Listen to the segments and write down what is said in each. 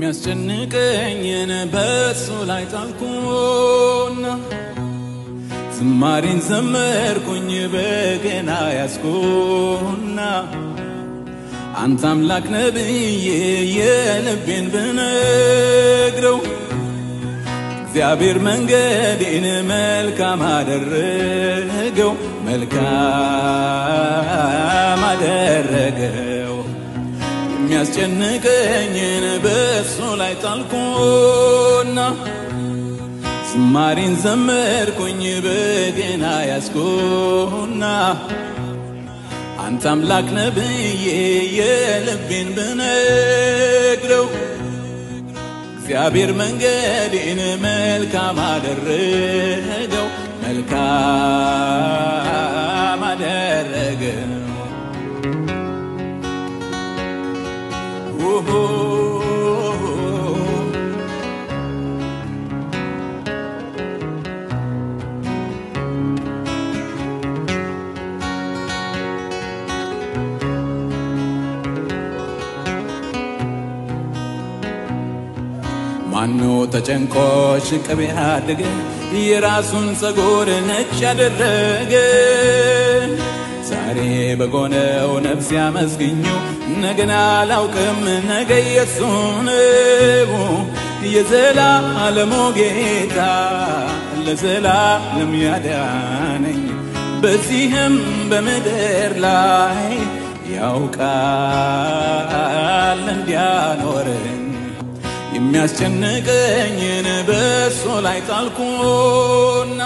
የሚያስጨንቀኝን በእሱ ላይ ጣልኩና ዝማሬን ዘመርኩኝ በገና ያስኩና አንተ አምላክ ነብዬ የልቤን ብነግረው እግዚአብሔር መንገዴን መልካም አደረገው መልካም አደረገው የሚያስጨንቀኝን በእሱ ላይ ጣልኩና ዝማሬን ዘመርኩኝ በገና ያስኩና አንተ አምላክ ነብዬ የልቤን ብነግረው እግዚአብሔር መንገዴን መልካም አደረገው መልካም አደረገው ኦሆ ማኖ ተጨንቆ ሽቅብ ያደገ የራሱን ጸጉር ነጭ ያደረገ ዛሬ በጎነው ነፍስ ያመስግኙ ነገን አላውቅም ነገ የሱ ነው የዘላለሙ ጌታ ለዘላለም ያዳነኝ በዚህም በምድር ላይ ያውቃል እንዲያኖረኝ የሚያስጨንቀኝን በእሱ ላይ ጣልኩና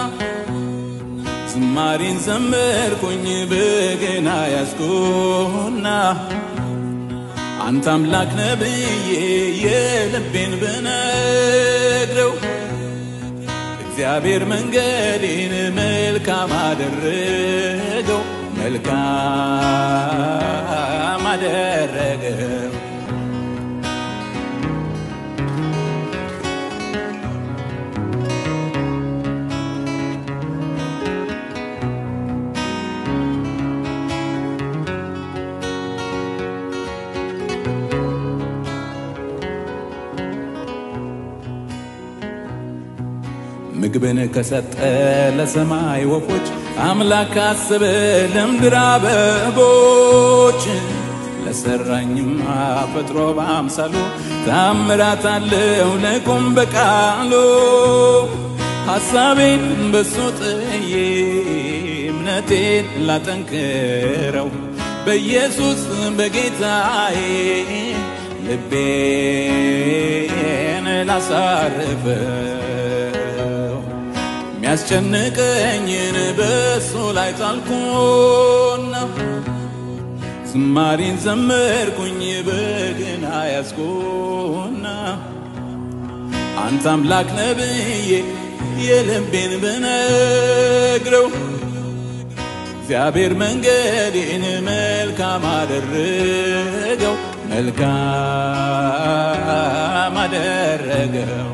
ዝማሬን ዘመርኩኝ በገና ያዝኩና አንተ አምላክ ነብዬ የልቤን ብነግረው እግዚአብሔር መንገዴን መልካም አደረገው መልካም አደረገው ምግብን ከሰጠ ለሰማይ ወፎች አምላክ አስበ ለምድር አበቦች ለሰራኝማ ፈጥሮ በአምሳሉ ታምራት አለው ለቁም በቃሉ ሐሳቤን በሱ ጥዬ እምነቴን ላጠንክረው በኢየሱስ በጌታዬ ልቤን ላሳርፈው የሚያስጨንቀኝን በእሱ ላይ ጣልኩና ዝማሬን ዘመርኩኝ በገና ያዝኩና አንተ አምላክ ነብዬ የልቤን ብነግረው እግዚአብሔር መንገዴን መልካም አደረገው መልካም አደረገው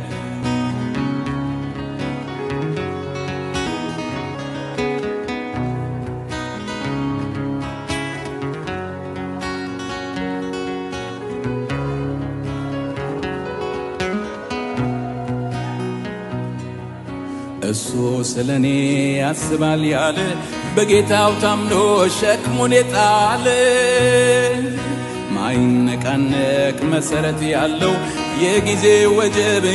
እሱ ስለ እኔ ያስባል ያለ በጌታው ታምኖ ሸክሙን የጣለ ማይነቃነቅ መሰረት ያለው የጊዜ ወጀብ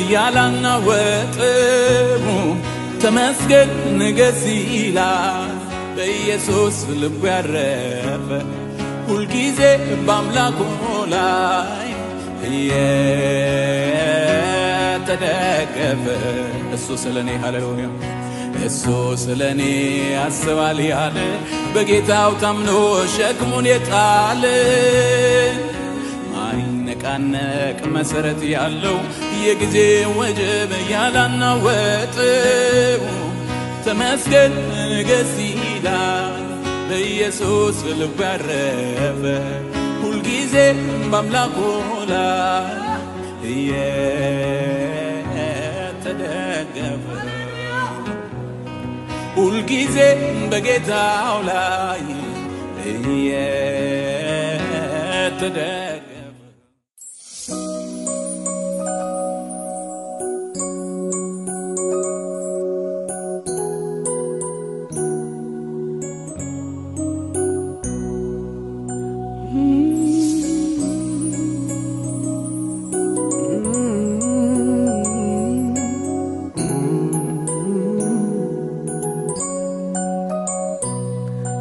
ያላናወጠው ተመስገን ንገስ ይላል በኢየሱስ ልቡ ያረፈ ሁልጊዜ በአምላኩ ላይ እየተደገፈ እሱ ስለ እኔ ሃሌሉያ እሱ ስለ እኔ ያስባል ያለ በጌታው ታምኖ ሸክሙን የጣለ ማይነቃነቅ መሰረት ያለው የጊዜ ወጀብ ያላናወጠው ተመስገን ንገስ ይላል በኢየሱስ ልቡ ያረፈ ሁልጊዜ በአምላኩ ላይ እየተደገፈ ሁልጊዜ በጌታው ላይ እየተደገፈ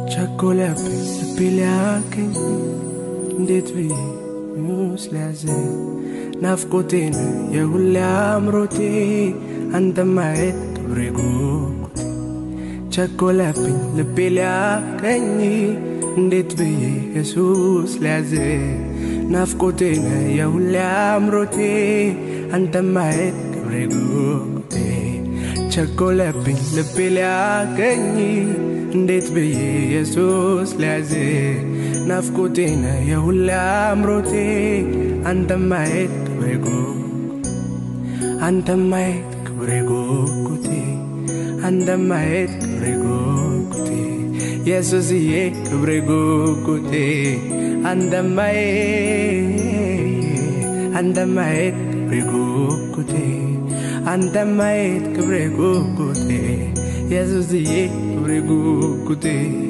ቸኮለብኝ ልቤ ሊያገኝ እንዴት ብዬ ስሊያዘ ናፍቆቴን የሁሌ አምሮቴ አንተ ማየት ክብሬ ጉጉቴ ቸኮለብኝ ልቤ ሊያገኝ እንዴት ብዬ ኢየሱስ ሊያዘ ናፍቆቴን የሁሌ አምሮቴ አንተ ማየት ክብሬ ጉጉቴ ቸኮለብኝ ልቤ ሊያገኝ እንዴት ብዬ ኢየሱስ ሊያዝ ናፍቆቴነ የሁሌ አምሮቴ አንተ ማየት ክብሬ ጉጉቴ አንተ ማየት ክብሬ ጉጉቴ አንተ ማየት ክብሬ ጉጉቴ ኢየሱስዬ ክብሬ ጉጉቴ አንተ ማየት አንተ ማየት ክብሬ ጉጉቴ አንተ ማየት ክብሬ ጉጉቴ ኢየሱስዬ ክብሬ ጉጉቴ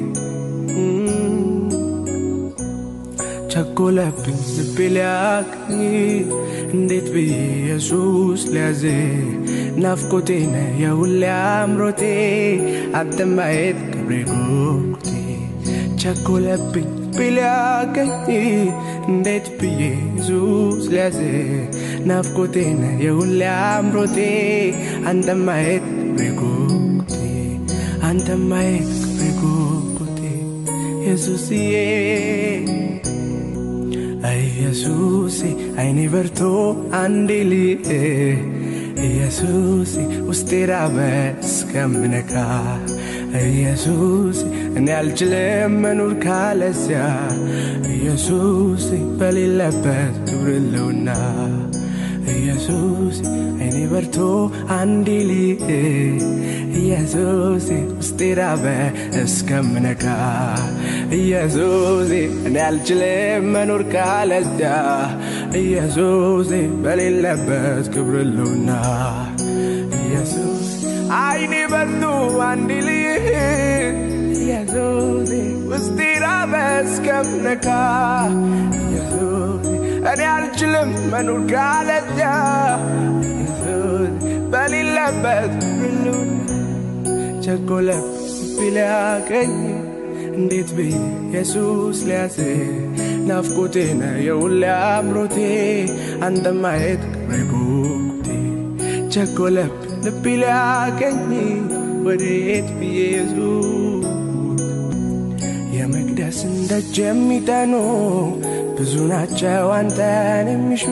ቸኮለብኝ ልቤ ሊያገኝ እንዴት ብዬ ኢየሱስ ሊያዝ ናፍቆቴነ የሁሌ አምሮቴ አንተ ማየት ክብሬ ጉጉቴ ቸኮለብኝ ልቤ ሊያገኝ እንዴት ብዬ ኢየሱስ ሊያዝ ናፍቆቴነ የሁሌ አምሮቴ አንተ ማየት ክብሬ ጉጉቴ አንተ ማየት ክብሬ ጉጉቴ ኢየሱስዬ ኢየሱሴ አይኔ በርቶ አንዴ ልህ ኢየሱሴ ውስጤ ራበ እስከምነካ ኢየሱስ እኔ አልችልም መኖር ካለዚያ ኢየሱስ በሌለበት ክብር ለውና ኢየሱስ አይኔ በርቶ አንዴ ልህ ኢየሱስ ውስጤ ራበ እስከምነካ ኢየሱስ እኔ አልችልም መኖር ካለዚያ ኢየሱስ በሌለበት ክብር ለውና ኢየሱስ አይኔ በርቶ አንዴ ልህ ኢየሱስ ውስጤ ራበ እስከምነካ ኢየሱስ እኔ አልችልም መኖር ካለዚያ ኢየሱስ በሌለበት ክብር ለውና ቸኮለ ቢሊያገኝ እንዴት ብዬ ኢየሱስ ሊያዝ ናፍቆቴነ የሁሌ አምሮቴ አንተ ማየት ክብሬ ጉጉቴ ቸኮለብ ልቤ ሊያገኝ ወዴት ብዬ ኢየሱስ የመቅደስን ደጅ የሚጠኑ ብዙ ናቸው አንተን የሚሹ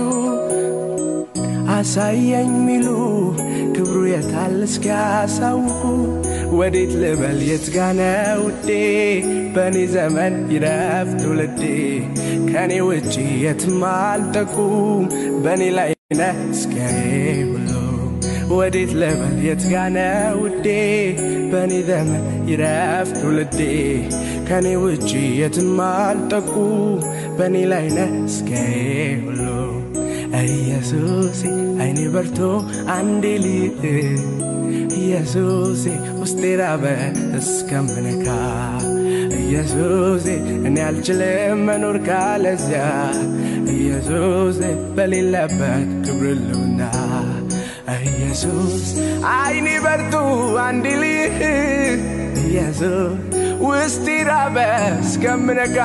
አሳየኝ ሚሉ ክብሩ የታል እስኪያሳውቁ ወዴት ልበል የት ጋነ ውዴ በእኔ ዘመን ይረፍ ትውልዴ ከእኔ ውጪ የትም አልጠቁም በእኔ ላይ ነ እስኪያዬ ሁሉ ወዴት ልበል የት ጋነ ውዴ በእኔ ዘመን ይረፍ ትውልዴ ከእኔ ውጪ የትም አልጠቁም በእኔ ላይ ነ እስኪያዬ ሁሉ ኢየሱሴ አይኔ በርቶ አንዴ ልህ ኢየሱሴ ውስጤ ራበ እስከምነካ ኢየሱሴ እኔ አልችልም መኖር ካለዚያ ኢየሱሴ በሌለበት ክብር ልውና ኢየሱስ አይኔ በርቱ አንዴ ልህ ኢየሱስ ውስጤ ራበ እስከምነካ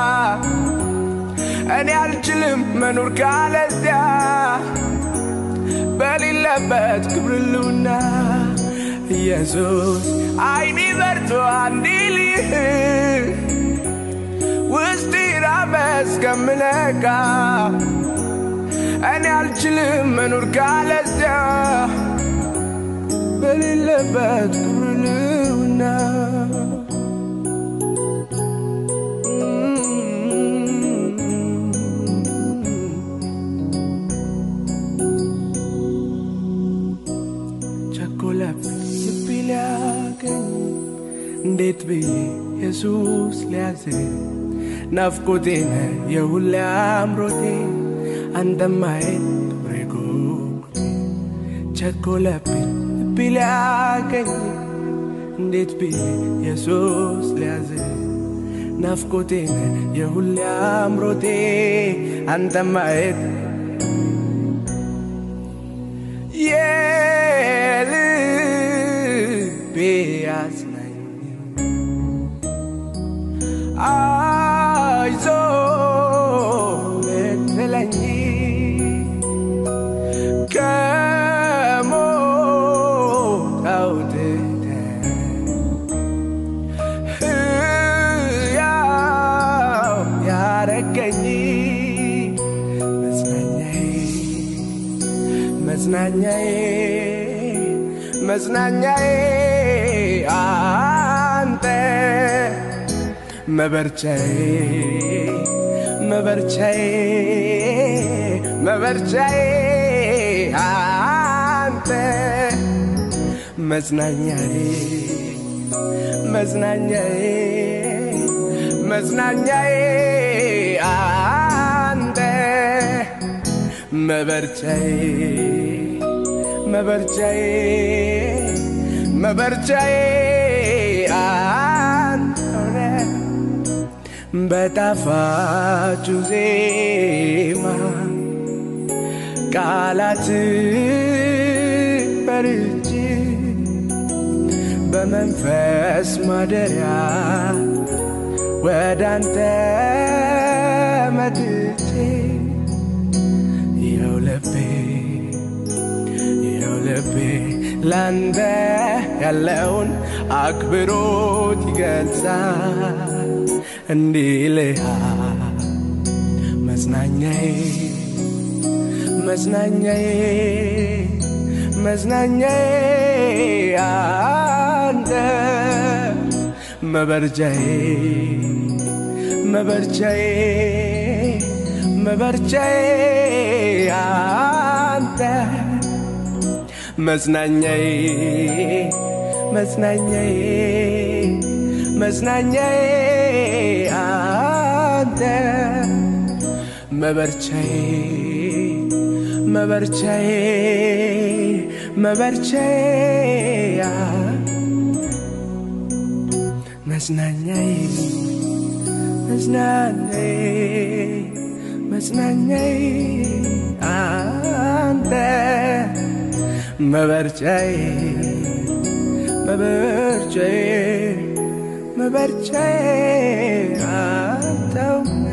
እኔ አልችልም መኖር ካለዚያ በሌለበት ክብር ልውና ኢየሱስ አይኔ በርቶ አንዲልህ ውስጥ ራበ እስከምነካ እኔ አልችልም መኖር ካለዚያ በሌለበት ክብር ልውና ቸኮለብኝ ልቤ ሊያገኝ እንዴት ብዬ ኢየሱስ ሊያዝ ናፍቆቴነ የሁሌ አምሮቴ አንተ ማየት ክብሬ ጉጉቴ ቸኮለብኝ ልቤ ሊያገኝ እንዴት ብዬ ኢየሱስ ሊያዝ ናፍቆቴነ የሁሌ አምሮቴ አንተ ማየት የልቤ አጽናኝ መዝናኛዬ መዝናኛዬ አንተ መበርቻዬ መበርቻዬ መበርቻዬ አንተ መዝናኛዬ መዝናኛዬ መዝናኛዬ አንተ መበርቻዬ መበርቻዬ መበርቻዬ አንተ ነህ። በጣፋጩ ዜማ ቃላት በርጅ በመንፈስ ማደሪያ ወደ አንተ መጥቼ ይኸው ልቤ ይኸው ልቤ ላንተ ያለውን አክብሮት ይገልጻል እንዲህ ይልሃል መዝናኛዬ መዝናኛዬ መዝናኛዬ አንተ መበርጃዬ መበርጃዬ መበርጃዬ አንተ መዝናኛዬ መዝናኛዬ መዝናኛዬ አንተ መበርቻዬ መበርቻዬ መበርቻዬ መዝናኛዬ መዝናኛዬ መዝናኛዬ አንተ መበርቻዬ መበርቻዬ መበርቻዬ አንተው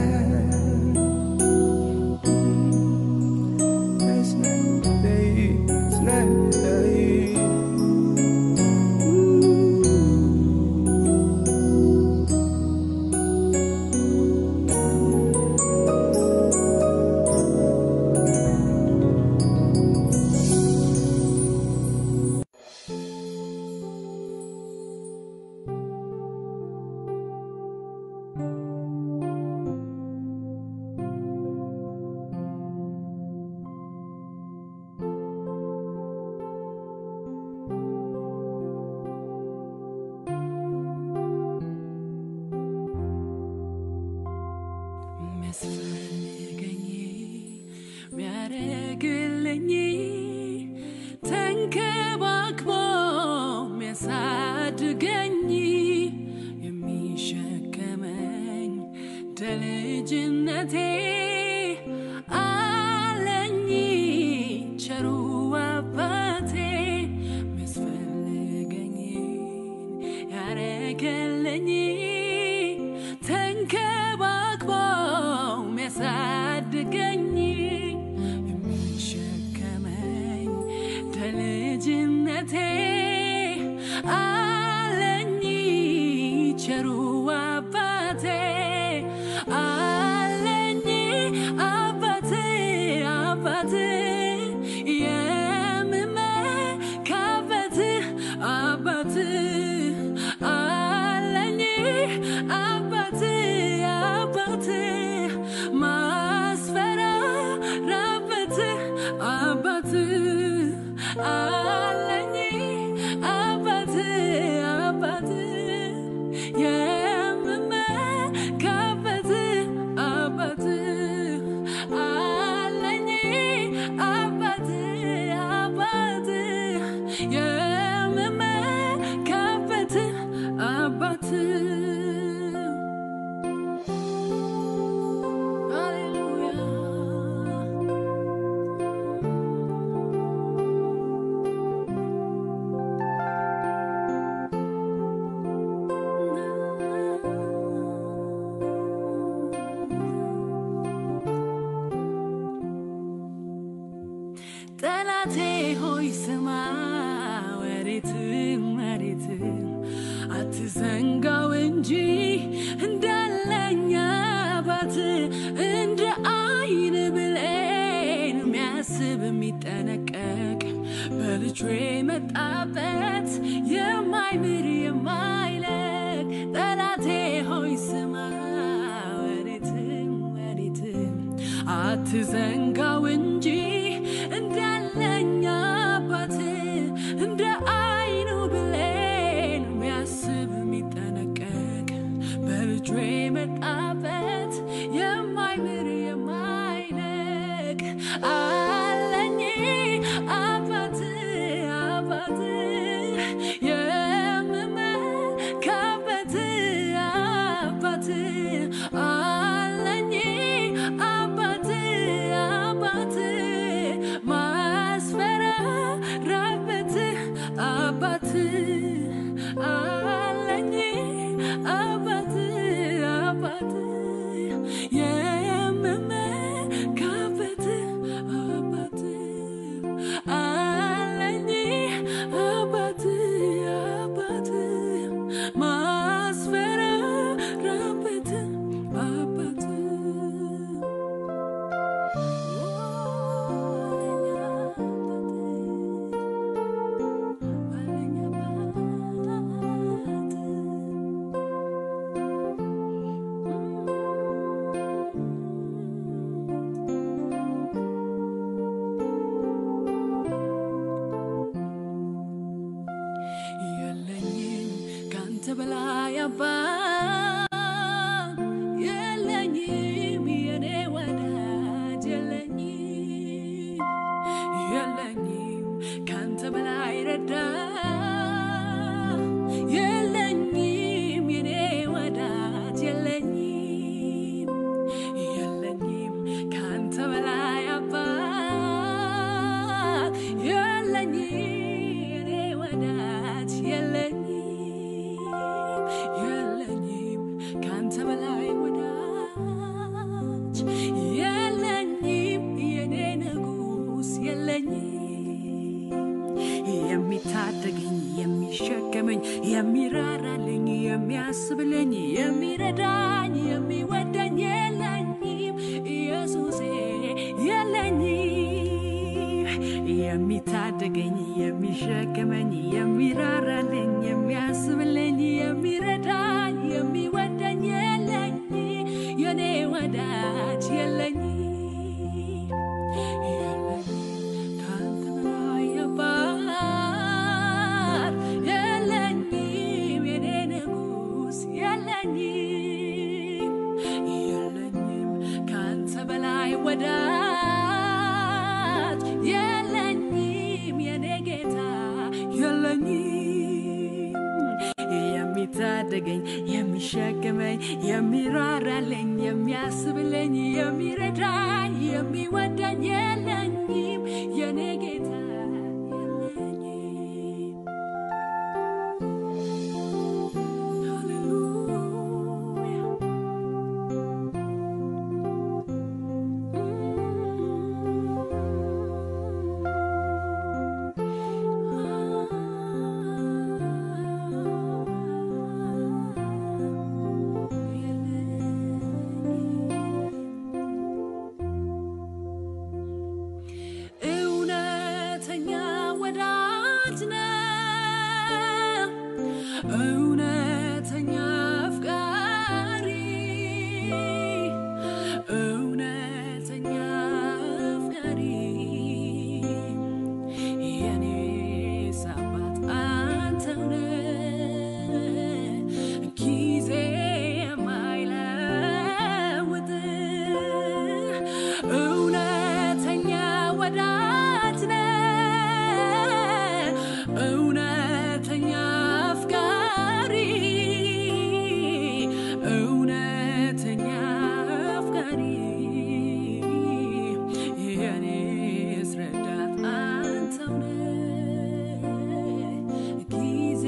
የሚያስፈልገኝ ሚያደርግልኝ ተንከባክቦ ሚያሳድገኝ የሚሸከመኝ ደልጅነቴ አለኝ ቸሩ አባቴ ሚያስፈልገኝ ያረገለኝ ተንከባክቦ ሚያሳድገኝ የሚሸከመኝ ደልጅነቴ አለኝ ቸሩ አባቴ አለኝ አባቴ አባቴ የምመካበት አባት አለኝ አባት አባት ማስፈራራበት አባት አለኝ አባት አባት የምመካበት አባት አለኝ አባት አባት የምመካበት አባት ሃሌሉያ ጠላቴ ሆይ ስማ ወሬት መሬት አትዘንጋው እንጂ እንዳለኝ አባት እንደ አይን ብሌን የሚያስብ የሚጠነቀቅ በልጁ የመጣበት የማይምር የማይለቅ ጠላቴ ሆይ ስማ ወዴትም ወዴትም አትዘንጋው እንጂ እንዳለኝ አባት እንደ አይኑ ብሌን የሚያስብ የሚጠነቀቅ በልጁ የመጣበት የማይምር የማይለቅ አለኝ አባት አባት የምመካበት አባት አለኝ አባት አባት ማስፈራራበት አባት አለኝ አባት አባት የምመካበት አባት አለኝ አባት አባት ማስፈራራበት አባት የለኝም ካንተ በላይ አባት የለኝም የኔ ወዳጅ የለኝም የለኝም ካንተ በላይ ረዳት የለኝም የኔ ወዳጅ የለኝም የለኝም ካንተ በላይ አባት የለኝም የኔ ወዳጅ የለኝም የለኝም ካንተ በላይ ወዳጅ የለኝም የኔ ንጉስ የለኝም የሚታደገኝ የሚሸከመኝ የሚራራልኝ የሚያስብልኝ የሚረዳኝ የሚወደኝ የለኝም ኢየሱሴ የለኝም የሚታደገኝ የሚሸከመኝ የሚራራልኝ የሚያስብልኝ የሚረዳኝ የሚወደኝ የለኝም የኔ ወዳጅ የለኝም የለኝም ካንተ በላይ አባት የለኝም የኔ ንጉስ የለኝም የለኝም ካንተ በላይ ወዳጅ የለኝም የኔ ጌታ የለኝም የሚታደገኝ የሚሸከመኝ የሚራራልኝ የሚያስብልኝ የሚረዳኝ የሚወደኝ የለኝም የኔ ጌታ የለኝም ሃሌሉያ እውነተኛ ወዳጅ ነው እውነተኛ አፍቃሪ እውነተኛ አፍቃሪ የኔስ አባት አንተው ነህ ጊዜ የማይለውጥ እውነተኛ ወዳጅ ነህ እውነተኛ አፍቃሪ እውነተኛ አፍቃሪ የኔስ ረዳት አንተው ነህ ጊዜ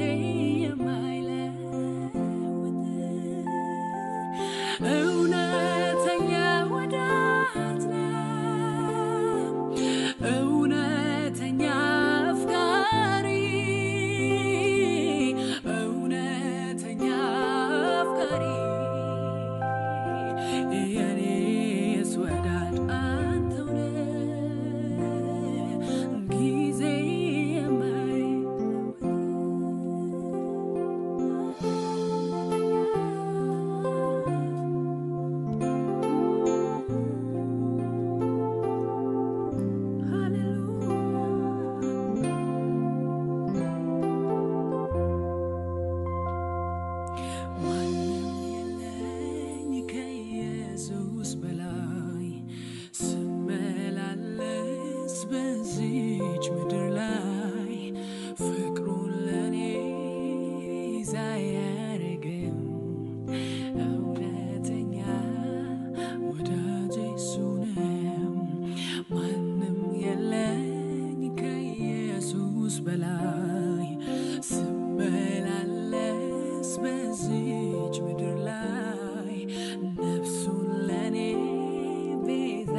የማይለውጥ እውነተኛ ወዳጅ ነህ እውነተኛ አፍቃሪ እውነተኛ አፍቃሪ የኔስ ወዳጅ አንተው ነህ ጊዜ ማንም የለኝ ከኢየሱስ በላይ ስመላለስ በዚች ምድር ላይ ፍቅሩን ለኔ ሳያረግም እውነተኛ ወዳጄ እሱ ነው። ማንም የለኝ ከኢየሱስ በላይ ስመላለስ በዚች ምድር ላይ ነፍሱን ለኔ ቤዛ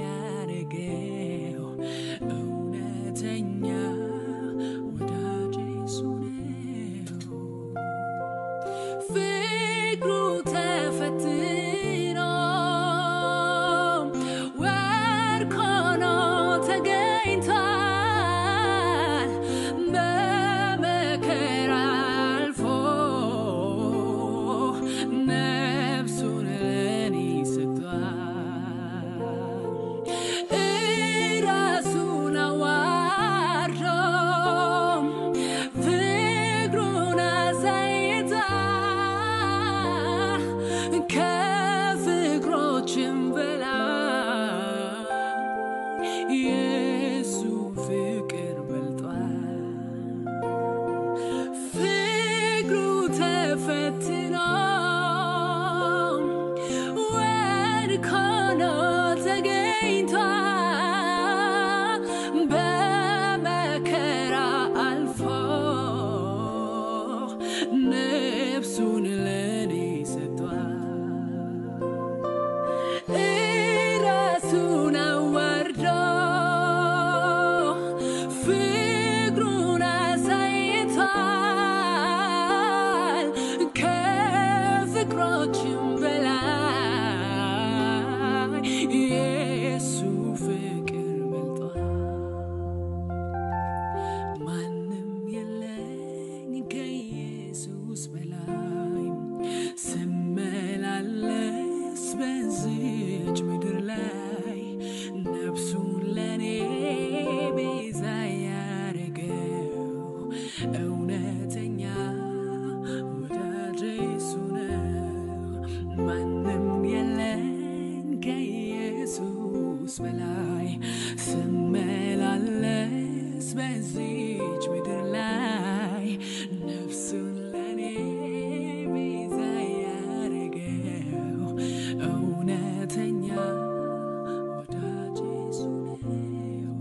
ያረገው እውነተኛ ወዳጄ እሱ ነው። ፍቅሩ ተፈትኖ ወርቅ ሆኖ ተገኝቷል። በመከራ አልፎ ነፍሱን ለኔ ሰጥቷል። እራሱን አዋርዶ ፍቅሩን አሳይቷል። ከፍቅሮችም በላይ የሱ ፍቅር በልጧል። ፍቅሩ ተፈትኖ ወድቆ ነው ተገኝቷል። በመከራ አልፎ ነፍሱን ለኔ ሰጥቷል። እራሱን አዋርዶ ፍቅሩን አሳይቷል። ከፍቅሮችም በላይ የሱ ፍቅር በልጧል። ማንም የለኝ ከኢየሱስ በላይ ስመላለስ በዚች ምድር ላይ ነፍሱን ለኔ ቤዛ ያረገው እውነተኛ ወዳጄ እሱ ነው። ማንም የለኝ ከኢየሱስ በላይ ስመላለስ በዚች ምድር ላይ ነፍሱን ለኔ ቤዛ ያረገው እውነተኛ ወዳጄ እሱ ነው።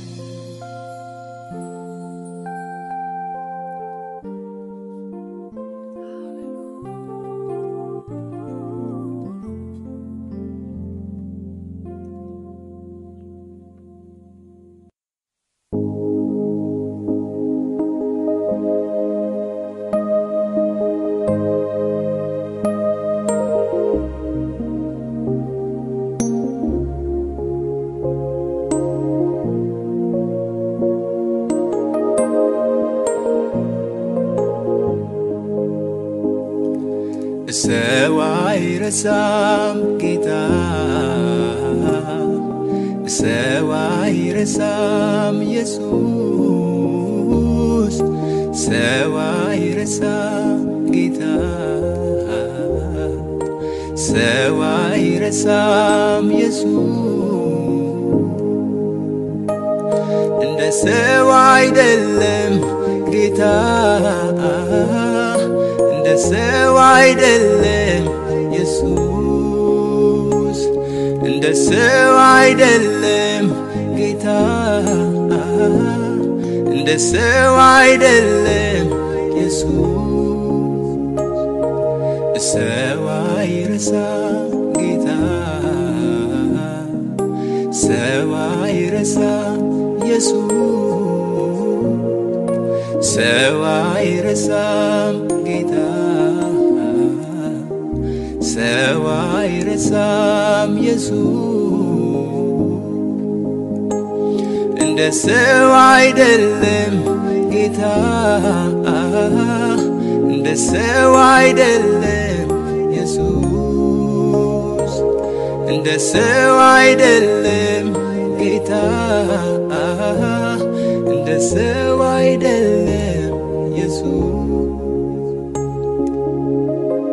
ሰው አይረሳም ጌታ ሰው አይረሳም ኢየሱስ ሰው አይረሳም ጌታ ሰው አይረሳም ኢየሱስ እንደ ሰው አይደለም ጌታ እንደ ሰው አይደለም ኢየሱስ እንደ ሰው አይደለም ጌታ እንደ ሰው አይደለም ኢየሱስ ሰው አይረሳም ጌታ ሰው አይረሳም ኢየሱስ ሰው አይረሳም ጌታ ሰው አይረሳም ኢየሱስ እንደ ሰው አይደለም ጌታ እንደ ሰው አይደለም ኢየሱስ እንደ ሰው አይደለም ጌታ እንደ ሰው አይደለም ኢየሱስ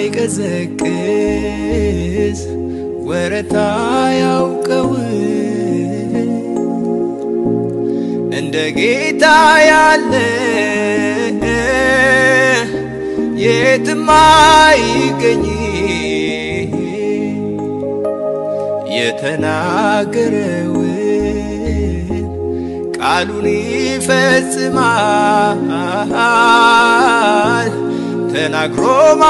የማይቀዘቅዝ ወረታ ያውቀው እንደ ጌታ ያለ የትም አይገኝ የተናገረውን ቃሉን ይፈጽማል ተናግሮ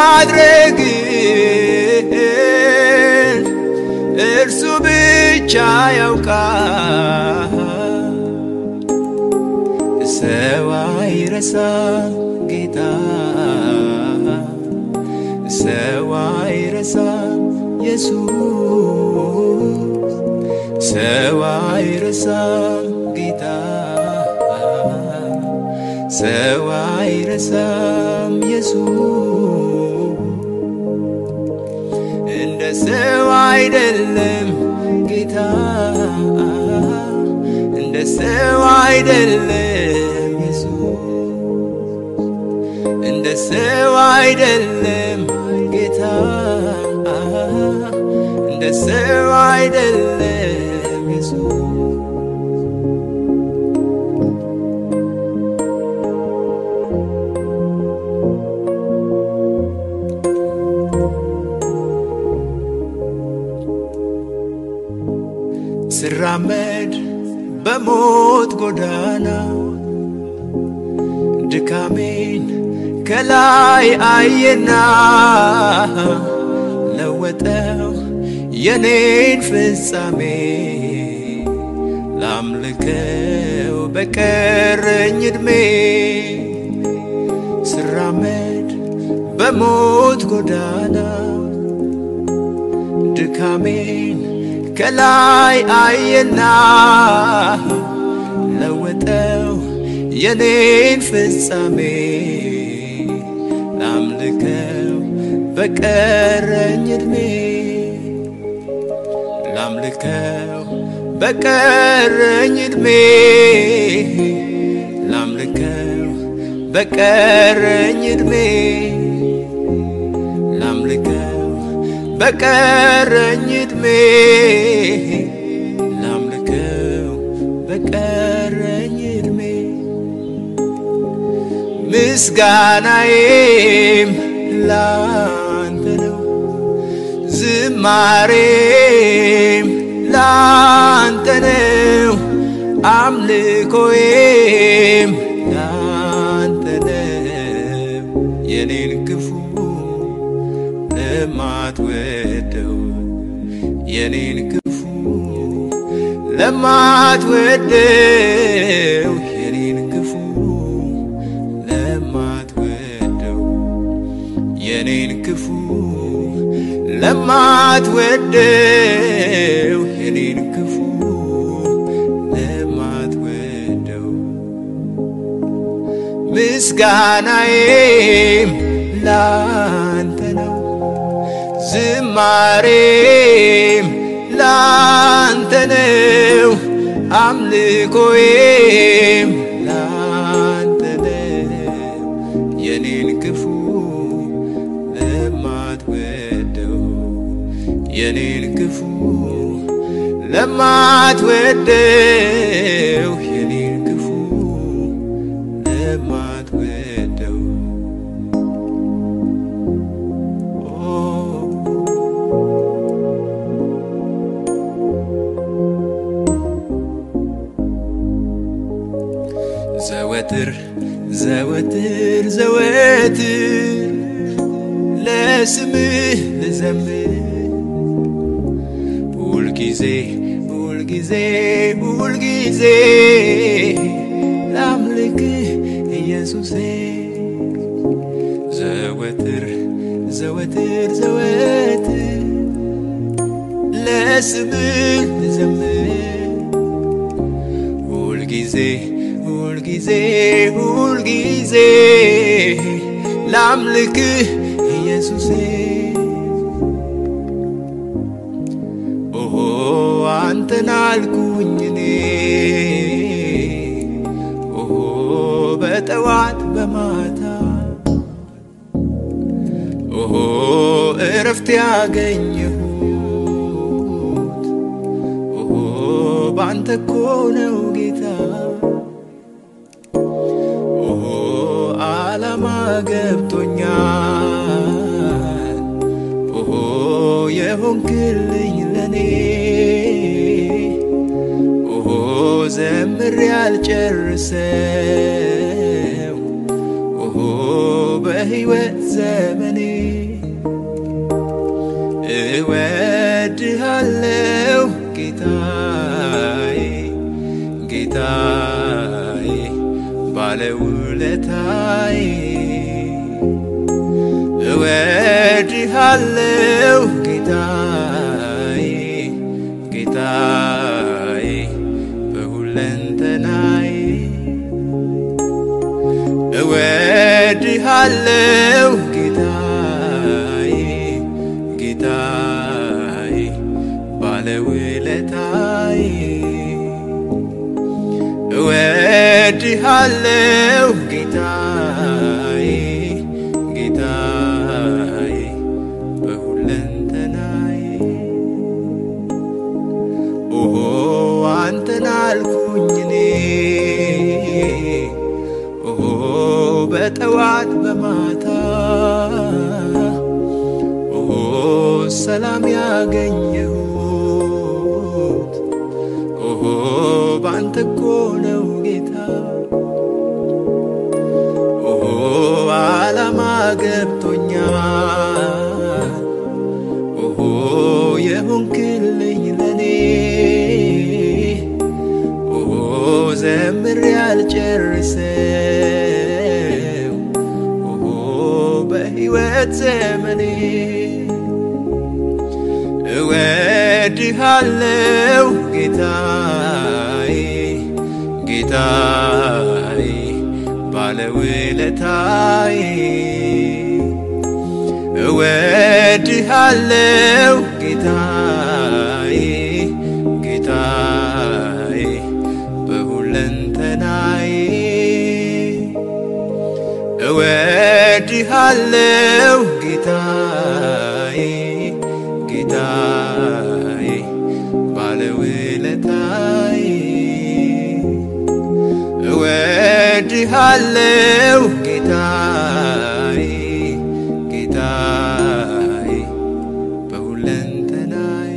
ማድረግን እርሱ ብቻ ያውቃል። ሰው አይረሳም ጌታ ሰው አይረሳም ኢየሱስ ሰው አይረሳም ጌታ ሰው አይረሳም ኢየሱስ እንደ ሰው አይደለም ጌታ እንደ ሰው አይደለም ኢየሱስ እንደ ሰው አይደለም ጌታ እንደ ሰው አይደለም ኢየሱስ ስራመድ በሞት ጎዳና ድካሜን ከላይ አየና ለወጠው የኔን ፍጻሜ ላምልከው በቀረኝ ዕድሜ ስራመድ በሞት ጎዳና ድካሜን ከላይ አየና ለወጠው የኔን ፍጻሜ ላምልከው በቀረኝ ዕድሜ ላምልከው በቀረኝ ዕድሜ ላምልከው በቀረኝ ዕድሜ ላምልከው በቀረኝ ዕድሜ ላምልከው በቀረኝ ዕድሜ ምስጋናዬም ላንተ ነው፣ ዝማሬም ላንተ ነው፣ አምልኮዬም ላንተ ነው። የኔን ክፉ ለማትወደው የኔን ክፉ ለማትወደው የኔን ክፉ ለማትወደው የኔን ክፉ ለማትወደው የኔን ክፉ ለማትወደው ምስጋናዬም ላንተ ነው ዝማሬም ላንተ ነው አምልኮዬም ላንተ ነው የኔን ክፉ ለማትወደው የኔን ክፉ ለማትወደው የኔን ክፉ ለማትወደው ዘወትር ዘወትር ዘወትር ለስምህ ልዘምር ሁልጊዜ ሁልጊዜ ሁልጊዜ ላምልክህ ኢየሱሴ ዘወትር ዘወትር ዘወትር ለስምህ ልዘምር ሁልጊዜ ሁልጊዜ ሁልጊዜ ላምልክህ ኢየሱሴ ኦሆ አንተን አልኩኝ እኔ ኦሆ በጠዋት በማታ ኦሆ እረፍት ያገኘሁት ኦሆ ባንተ እኮ ነው ጌታ ኦሆ ዓላማ ገብቶኛል ኦሆ የሆንክልኝ ለኔ ኦሆ ዘምሬ ያልጨርሰው ኦሆ በሕይወት ዘመኔ እወድሃለው ጌታዬ ጌታዬ ባለውለታዬ እወድሃለው ጌታዬ ጌታዬ በሁለንተናዬ እወድሃለው ጌታዬ ጌታዬ ባለውለታዬ እወድሃለው ጌታዬ ጌታዬ በሁለንተናዬ ኦሆ አንተን አልኩኝ እኔ ኦሆ በጠዋት በማታ ኦሆ ሰላም ያገኘሁት ኦሆ ባንተ እኮ ነው ጌታ ኦሆ ዓላማ ገብቶኛል ኦሆ የሆንክልኝ ለኔ ኦሆ ዘምሬ ያልጨርሰው ኦሆ በሕይወት ዘመኔ እወድሃለው ጌታዬ ጌታዬ ባለውለታዬ እወድሃለው ጌታዬ ጌታዬ በሁለንተናዬ እወድሃለው ጌታዬ ጌታዬ ባለውለታዬ እወድሃለው ጌታዬ ጌታዬ በሁለንተናዬ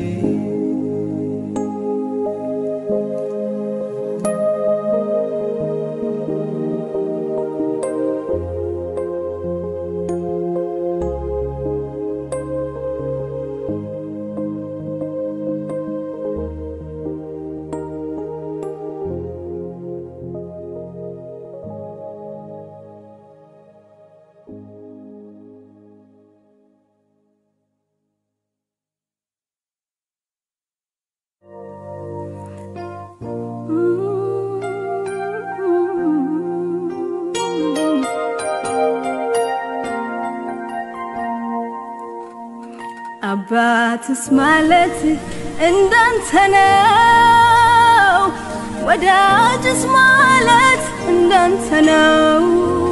አባትስ ማለት እንዳንተ ነው፣ ወዳጅስ ማለት እንዳንተ ነው።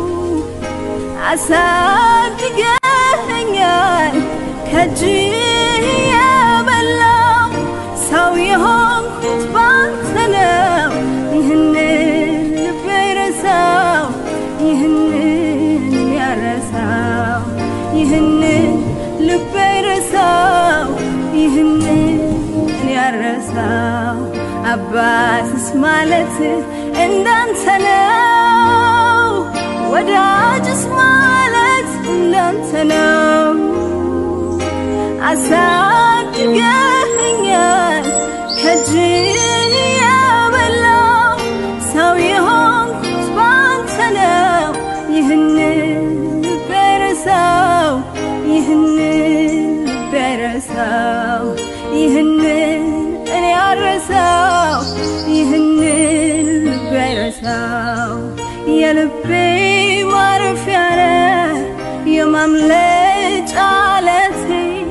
አሳድገኸኛል ከእጅህ የበላው ሰው የሆንኩት ባንተ ነው። ይህንን ልቤ ረሳው፣ ይህንን ያረሳው፣ ይህንን ልቤ ረሳው፣ ይህንን ያረሳው። አባትስ ማለት እንዳንተ ነው፣ ወዳጅስ ማለት እንዳንተ ነው። አሳድገኸኛል ከእጅህ የበላው ሰው የሆንኩት ባንተ ነው። ይህንን ልቤ ረሳው፣ ይህንን ልቤ ረሳው፣ ይህንን እኔ አረሳው፣ ይህንን ልቤ ረሳው። የልቤ ማረፊያ ነህ የማምለጫ ዓለቴ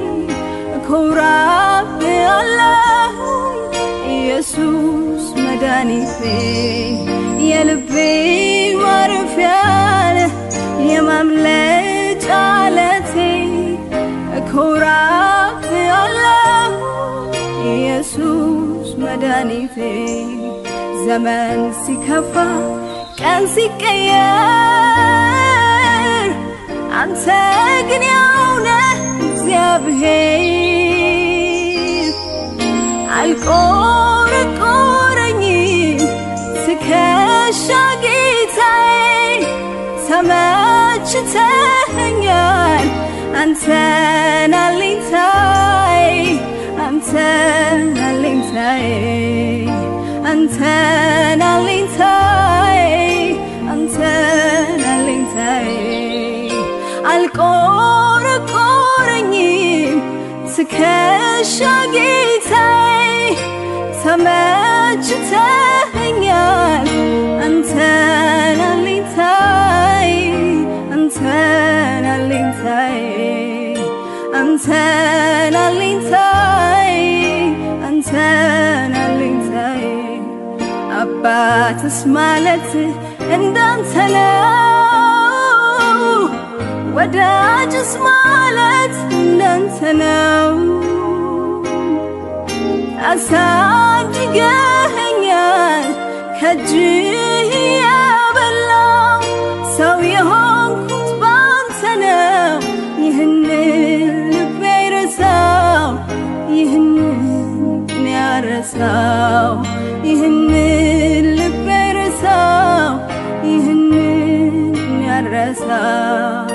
እኮራብሃለሁ ኢየሱስ መድኃኒቴ የልቤ ማረፊያ ነህ የማምለጫ ዓለቴ መድኃኒቴ ዘመን ሲከፋ ቀን ሲቀየር አንተ ግን ያውነ እግዚአብሔር አልቆረቆረኝም ትከሻ ጌታዬ ተመችተኸኛል አንተን አለኝታዬ አንተን አለኝታዬ አንተን አለኝታዬ አንተን አለኝታዬ አልቆረቆረኝም ትከሻ ጌታዬ ተመችተኸኛል አንተን አለኝታዬ አንተን አለኝታዬ አንተን አለኝታዬ አንተን አለኝታዬ አባትስ ማለት እንዳንተ ነው ወዳጅስ ማለት እንዳንተ ነው አሳድገኸኛል ከእጅህ ያበላው ሰው የሆንኩት ባንተ ነው ይህንን ልቤ ረሳው ይህንን ያረሳው ይህንን ልቤ ረሳው ይህንን ያረሳው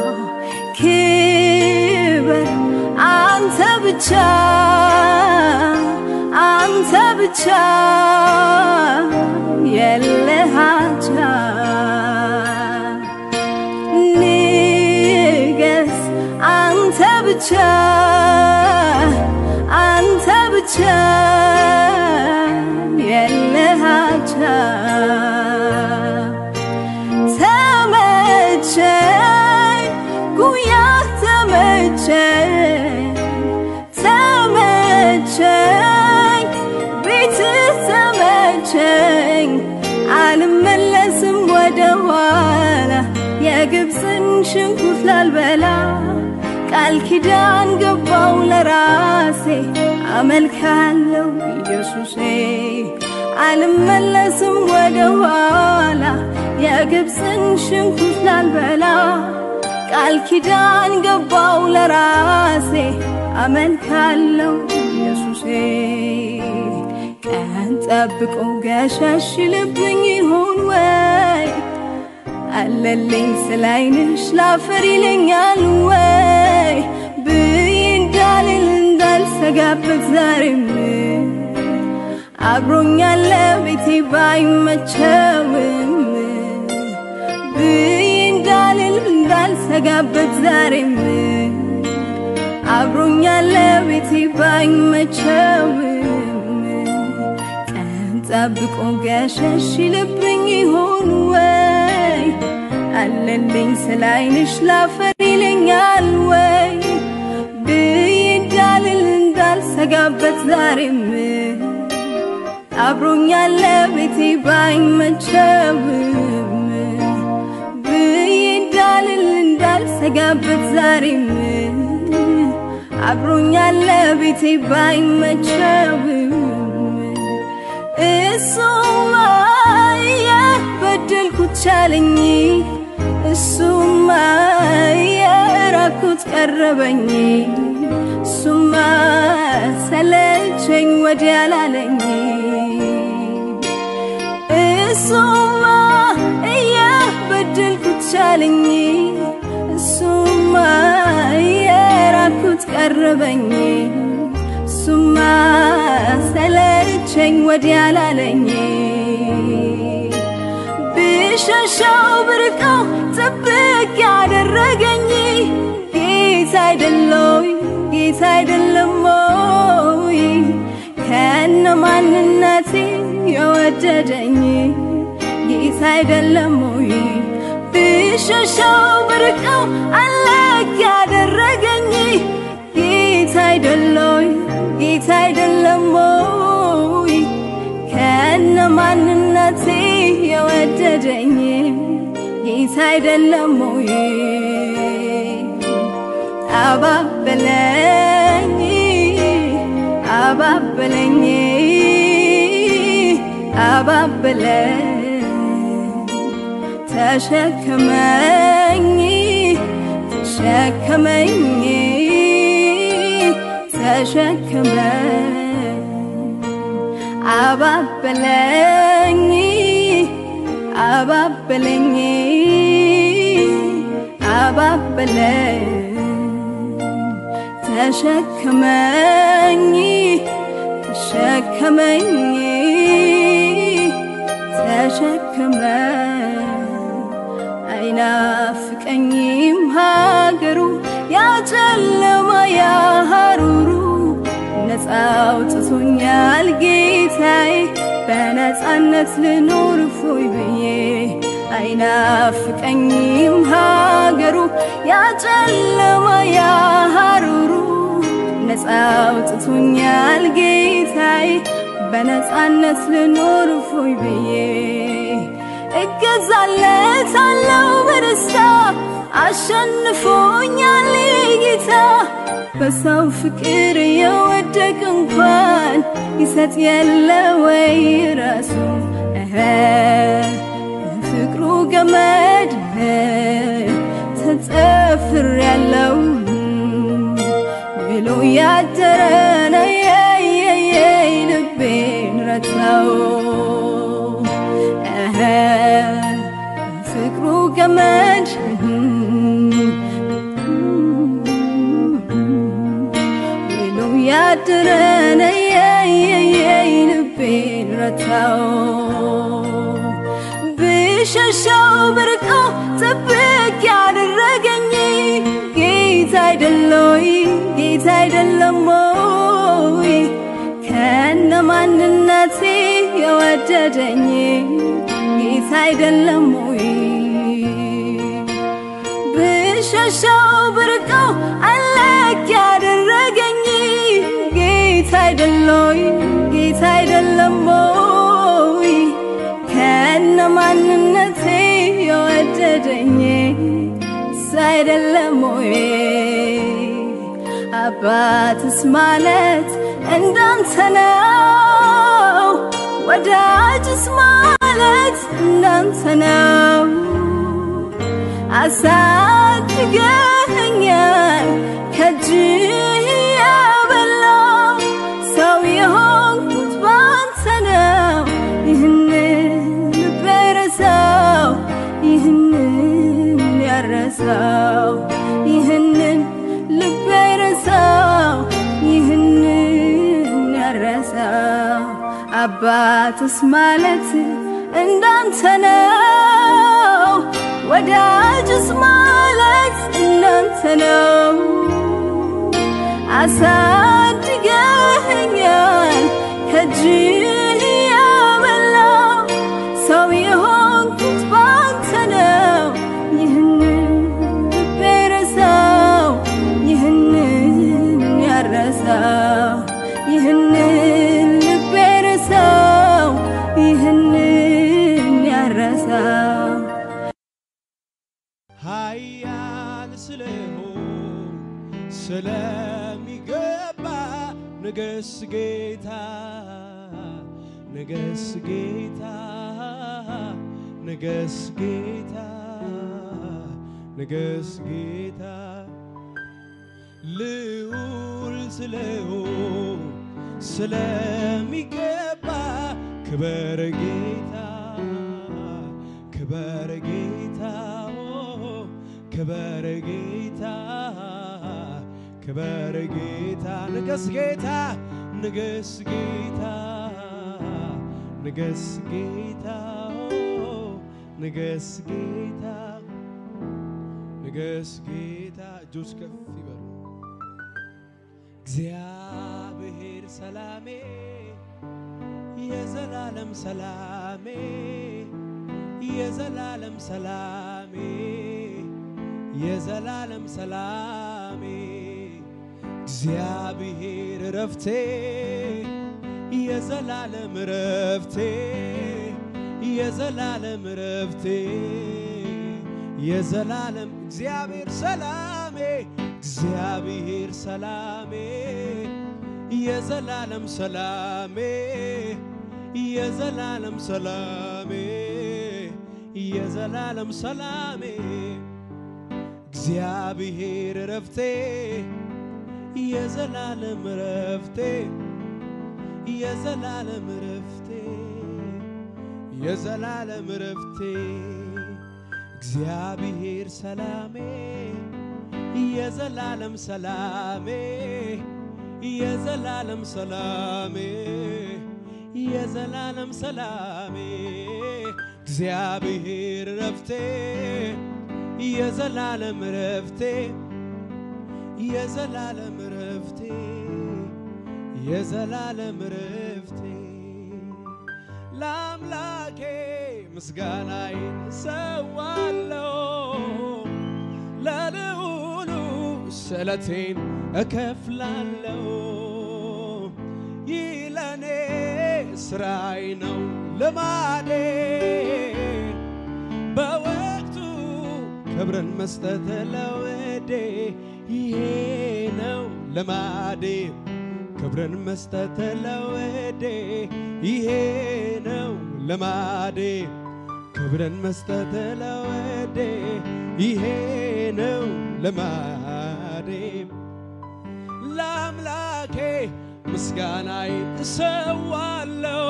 ክብር አንተ ብቻ አንተ ብቻ የለሃቻ ንገስ አንተ ብቻ አንተ ብቻ የለሃቻ ተመቸኝ ጉያ ተመቸኝ ተመቸኝ ቤትህ ተመቸኝ አልመለስም ወደ ኋላ የግብፅን ሽንኩርት ላልበላ ቃል ኪዳን ገባው ለራሴ አመልካለው ኢየሱሴ አልመለስም ወደ ኋላ የግብፅን ሽንኩርት ላልበላ ቃል ኪዳን ገባው ለራሴ አመልካለው ኢየሱሴ ቀን ጠብቆ ገሸሽ ልብኝ ይሆን ወይ አለልኝ ስላይንሽ ላፈር ይለኛል ወይ ብይ እንዳልል እንዳልሰጋበት ዛሬም አብሮኛለ ቤቴ ባይመቸውም ብይ እንዳልል እንዳልሰጋበት ዛሬም አብሮኛለ ቤቴ ባይመቸውም ቀን ጠብቆ ገሸሽ ይልብኝ ይሆን ወይ አለልኝ ስላይንሽ ላፈር ይለኛል ወይ ብይ እንዳልል እንዳልሰጋበት ዛሬም አብሮኛለ ቤቴ ባይመቸውም ብይ እንዳልል እንዳልሰጋበት ዛሬም አብሮኛለ ቤቴ ባይመቸውም እሱማ የበደልኩት ቻለኝ እሱማ የራኩት ቀረበኝ እሱማ ሰለቸኝ ወዲያ ላለኝ እሱማ እየበደልኩት ቻለኝ እሱማ የራኩት ቀረበኝ እሱማ ሰለቸኝ ወዲያ ላለኝ ብሸሻው ብርቀው ጥብቅ ያደረገኝ ጌታ አይደለይ ጌታ አይደለሞይ ከነ ማንነቴ የወደደኝ ጌታ አይደለሞይ ብሸሻው ብርቀው አለቅ ያደረገኝ ጌታ አይደለይ ጌታ አይደለሞይ ከነ ማንነቴ የወደደኝ ጌታ አይደለሞይ አባበለኝ አባበለኝ አባበለኝ ተሸከመኝ ተሸከመኝ ተሸከመኝ አባበለኝ አባበለኝ አባበለኝ ተሸከመኝ ተሸከመኝ ተሸከመኝ አይናፍቀኝም ሀገሩ ያጨለማ ያሃሩሩ ነፃ አውጥቶኛል ጌታዬ በነፃነት ልኖር ፎይ ብዬ አይናፍቀኝም ሀገሩ ያጨለማ ያሃሩሩ ነፃ አውጥቶኛል ጌታዬ በነፃነት ልኖር ፎይ ብዬ እገዛለታለው በደስታ አሸንፎኛል ጌታ በሰው ፍቅር የወደቅ እንኳን ይሰጥ የለ ወይ ራሱ እኸ ፍቅሩ ገመድ ተጸፍር ያለው ብሎ ያደረነ የየየይ ልቤን ረታው እኸ ፍቅሩ ገመድ ብሎ ያደረነ የየየይ ልቤን ረታው ብሸሸው ብርቀው ጥብቅ ያደረገኝ ጌታ አይደለይ ጌታ አይደለሞይ ከነ ማንነቴ የወደደኝ ጌታ አይደለሞይ ብሸሸው ብርቀው አለቅ ያደረገኝ ጌታ አይደለይ ጌታ አይደለሞይ ከነ ማንነቴ የወደደኝ እሱ አይደለም ወይ አባትስ ማለት እንዳንተ ነው ወዳጅስ ማለት እንዳንተ ነው አሳድገኸኛል ከእጅህ ያበላው ሰው የሆንኩት ባንተ ነው ይህንን ልብ አይረሳው ይህንን ያረሳው ይህንን ልብ አይረሳው ይህንን ያረሳው አባትስ ማለት እንዳንተ ነው ወዳጅስ ማለት እንዳንተ ነው አሳድገኸኛል ከእጅህ ያበላው ሰው የሆንኩት ባንተ ነው ይህንን ልብ አይረሳው ይህንን ያረሳው ይህንን ልብ አይረሳው ይህንን ያረሳው ኃያል ስለሆን ስለሚገባ ንገስ ጌታ ንገስ ጌታ ንገስ ጌታ ንገስ ጌታ ልዑል ስለሆን ስለሚገባ ክበር ጌታ ክበር ጌታ ኦ፣ ክበር ጌታ ክበር ጌታ ንገስ ጌታ ንገስ ጌታ ንገስ ጌታ ኦ፣ ንገስ ጌታ ንገስ ጌታ እጆች ከፍ ይበሉ። እግዚአብሔር ሰላሜ የዘላለም ሰላሜ የዘላለም ሰላሜ የዘላለም ሰላሜ እግዚአብሔር ረፍቴ የዘላለም ረፍቴ የዘላለም ረፍቴ የዘላለም እግዚአብሔር ሰላሜ እግዚአብሔር ሰላሜ የዘላለም ሰላሜ የዘላለም ሰላሜ የዘላለም ሰላሜ እግዚአብሔር ረፍቴ የዘላለም ረፍቴ የዘላለም ረፍቴ የዘላለም ረፍቴ እግዚአብሔር ሰላሜ የዘላለም ሰላሜ የዘላለም ሰላሜ የዘላለም ሰላሜ እግዚአብሔር ረፍቴ የዘላለም ረፍቴ የዘላለም ረፍቴ የዘላለም ረፍቴ ለአምላኬ ምስጋናዬን ሰዋለሁ ለልዑሉ ስለቴን እከፍላለሁ ይህ ለኔ ስራይ ነው ልማዴ በወቅቱ ክብርን መስጠት ለወዴ ይሄ ነው ልማዴ ክብርን መስጠት ለወዴ ይሄ ነው ልማዴ ክብርን መስጠት ለወዴ ይሄ ነው ልማዴ ለአምላኬ ምስጋናይ እሰዋለሁ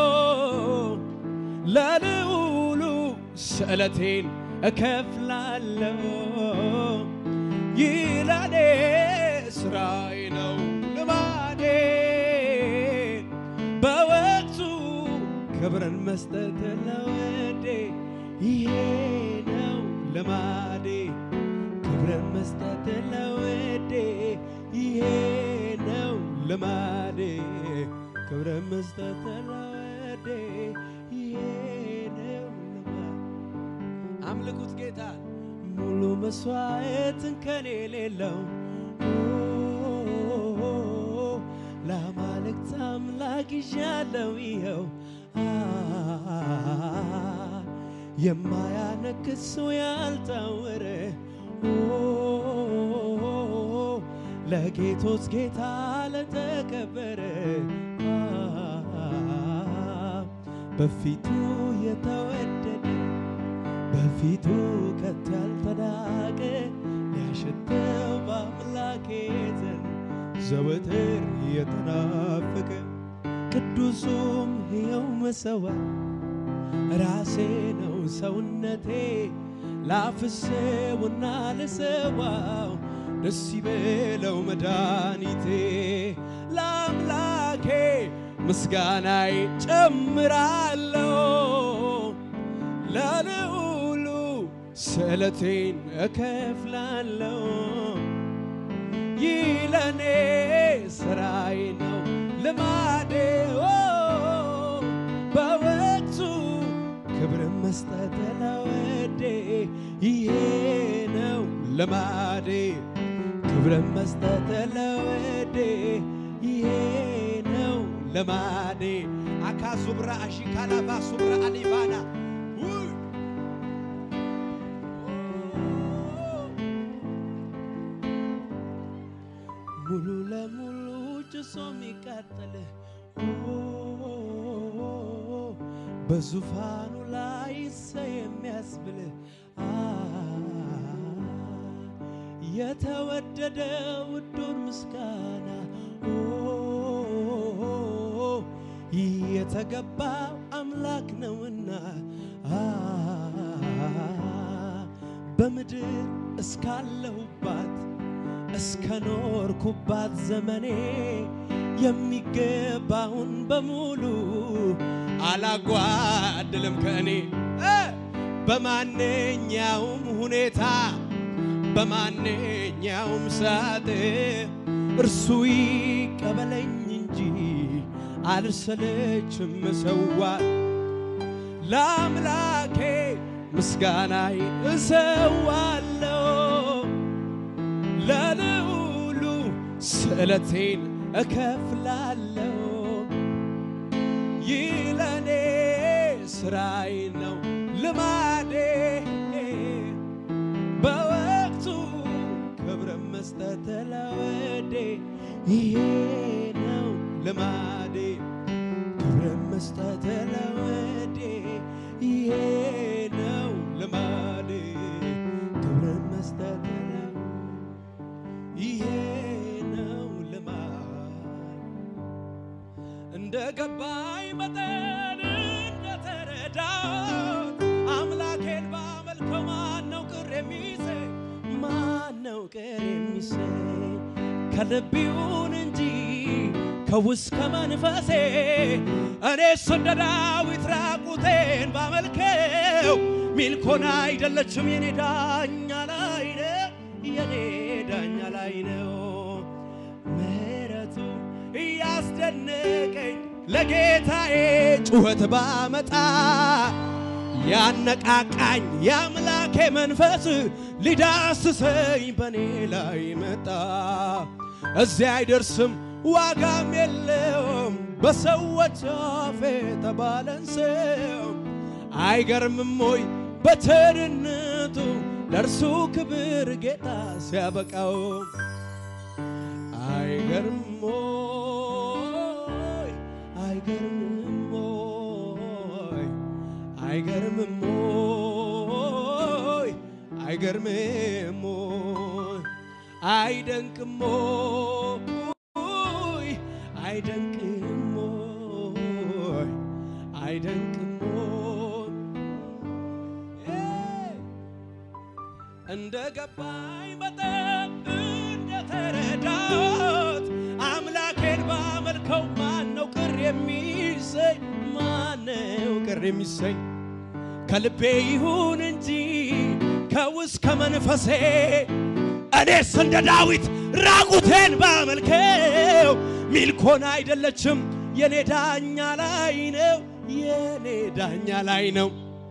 ለልዑሉ ስዕለቴን እከፍላለሁ ይህ ለኔ ስራዬ ነው ልማዴ በወቅቱ ክብርን መስጠት ለወዴ ይሄ ነው ልማዴ ክብርን መስጠት ለወዴ ይሄ ነው ልማዴ ክብርን መስጠት ለወዴ ይሄ ነው ልማዴ አምልኩት ጌታ ሙሉ መስዋዕትን ከኔ ሌለው ለአማልክት አምላክ ይዣለው ይኸው የማያነክስ ሰው ያልታወረ ለጌቶች ጌታ ለተከበረ በፊቱ የተወደደ በፊቱ ከቶ ያልተናቀ ሊያሸተው በአምላኬ ዘንድ ዘወትር የተናፈቀ ቅዱሱም ሕያው መሠዊያ ራሴ ነው ሰውነቴ ላፍስውና ልሰዋው ደስ ይበለው መድኃኒቴ ለአምላኬ ምስጋናይ ጨምራለሁ ለልዑሉ ስዕለቴን እከፍላለሁ ይህ ለኔ ስራይ ነው ልማዴ በወቅቱ ክብርን መስጠት ለወዴ ይሄ ነው ልማዴ ክብርን መስጠት ለወዴ ይሄ ነው ልማዴ አካዙብራ አሺካላባ ሱብራ አሊባና ውይ! ሙሉ ለሙሉ ጭሶ የሚቃጠል በዙፋኑ ላይ ሰ የሚያስብል የተወደደ ውዱን ምስጋና ይህ የተገባው አምላክ ነውና በምድር እስካለሁባት እስከ ኖርኩባት ዘመኔ የሚገባውን በሙሉ አላጓድልም ከእኔ እ በማንኛውም ሁኔታ በማንኛውም ሰዓት እርሱ ይቀበለኝ እንጂ አልሰለችም መሰዋት ለአምላኬ ምስጋናይ እሰዋለሁ ለልዑሉ ስዕለቴን እከፍላለሁ ይህ ለኔ ስራይ ነው ልማዴ በወቅቱ ክብርን መስጠት ለወዴ ይሄ ነው ልማዴ ክብርን መስጠት ለ እንደ ገባኝ መጠን እንደተረዳሁት አምላኬን ባመልከው ማነው ቅር የሚሰኝ ማነው ቅር የሚሰኝ ከልብ ይሁን እንጂ ከውስጥ ከመንፈሴ እኔስ እንደ ዳዊት ራቁቴን ባመልከው ሚልኮን አይደለችም የኔ ዳኛ ላይ ነው የኔ ዳኛ ላይ ነው ምሕረቱ እያስደነቀኝ ለጌታዬ ጩኸት ባመጣ ያነቃቃኝ የአምላኬ መንፈስ ሊዳስሰኝ በእኔ ላይ መጣ። እዚያ አይደርስም ዋጋም የለውም በሰዎች አፍ የተባለን ሰው አይገርምም ወይ በቸርነቱ ለእርሱ ክብር ጌታ ሲያበቃው አይገርምም ወይ አይገርምም ወይ አይገርምም ወይ አይገርምም ወይ አይደንቅም ወይ አይደንቅም ወይ አይደንቅም ወይ እንደ ገባኝ መጠን እንደተረዳሁት አምላኬን ባመልከው ማነው ቅር የሚሰኝ? ማነው ቅር የሚሰኝ? ከልቤ ይሁን እንጂ ከውስጥ ከመንፈሴ እኔስ እንደ ዳዊት ራቁቴን ባመልከው ሚልኮን አይደለችም የኔ ዳኛ ላይ ነው የኔ ዳኛ ላይ ነው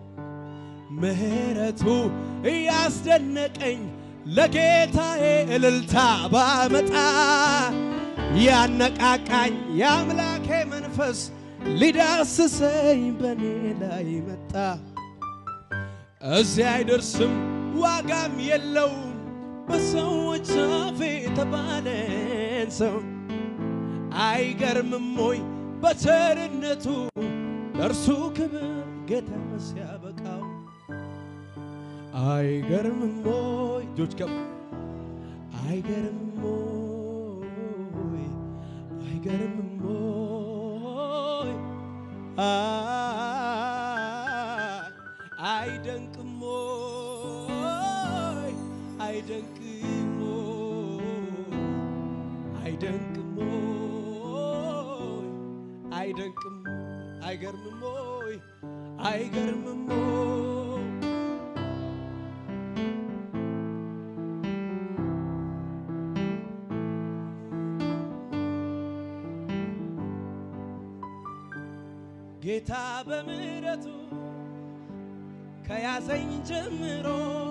ምሕረቱ እያስደነቀኝ ለጌታዬ እልልታ ባመጣ ያነቃቃኝ የአምላኬ መንፈስ ሊዳስሰኝ በኔ ላይ መጣ። እዚያ አይደርስም ዋጋም የለውም በሰዎች አፍ የተባለን ሰው አይገርምም ወይ በቸርነቱ ለእርሱ ክብር ጌታ ሲያበቃው አይገርምም ወይ እጆች ከፍ አይገርምም ወይ አይገርምም ወይ አይ አይደንቅም ወይ አይደንቅም ወይ አይደንቅም ወይ አይደንቅም አይገርምም ወይ አይገርምም ወይ ጌታ በምሕረቱ ከያዘኝ ጀምሮ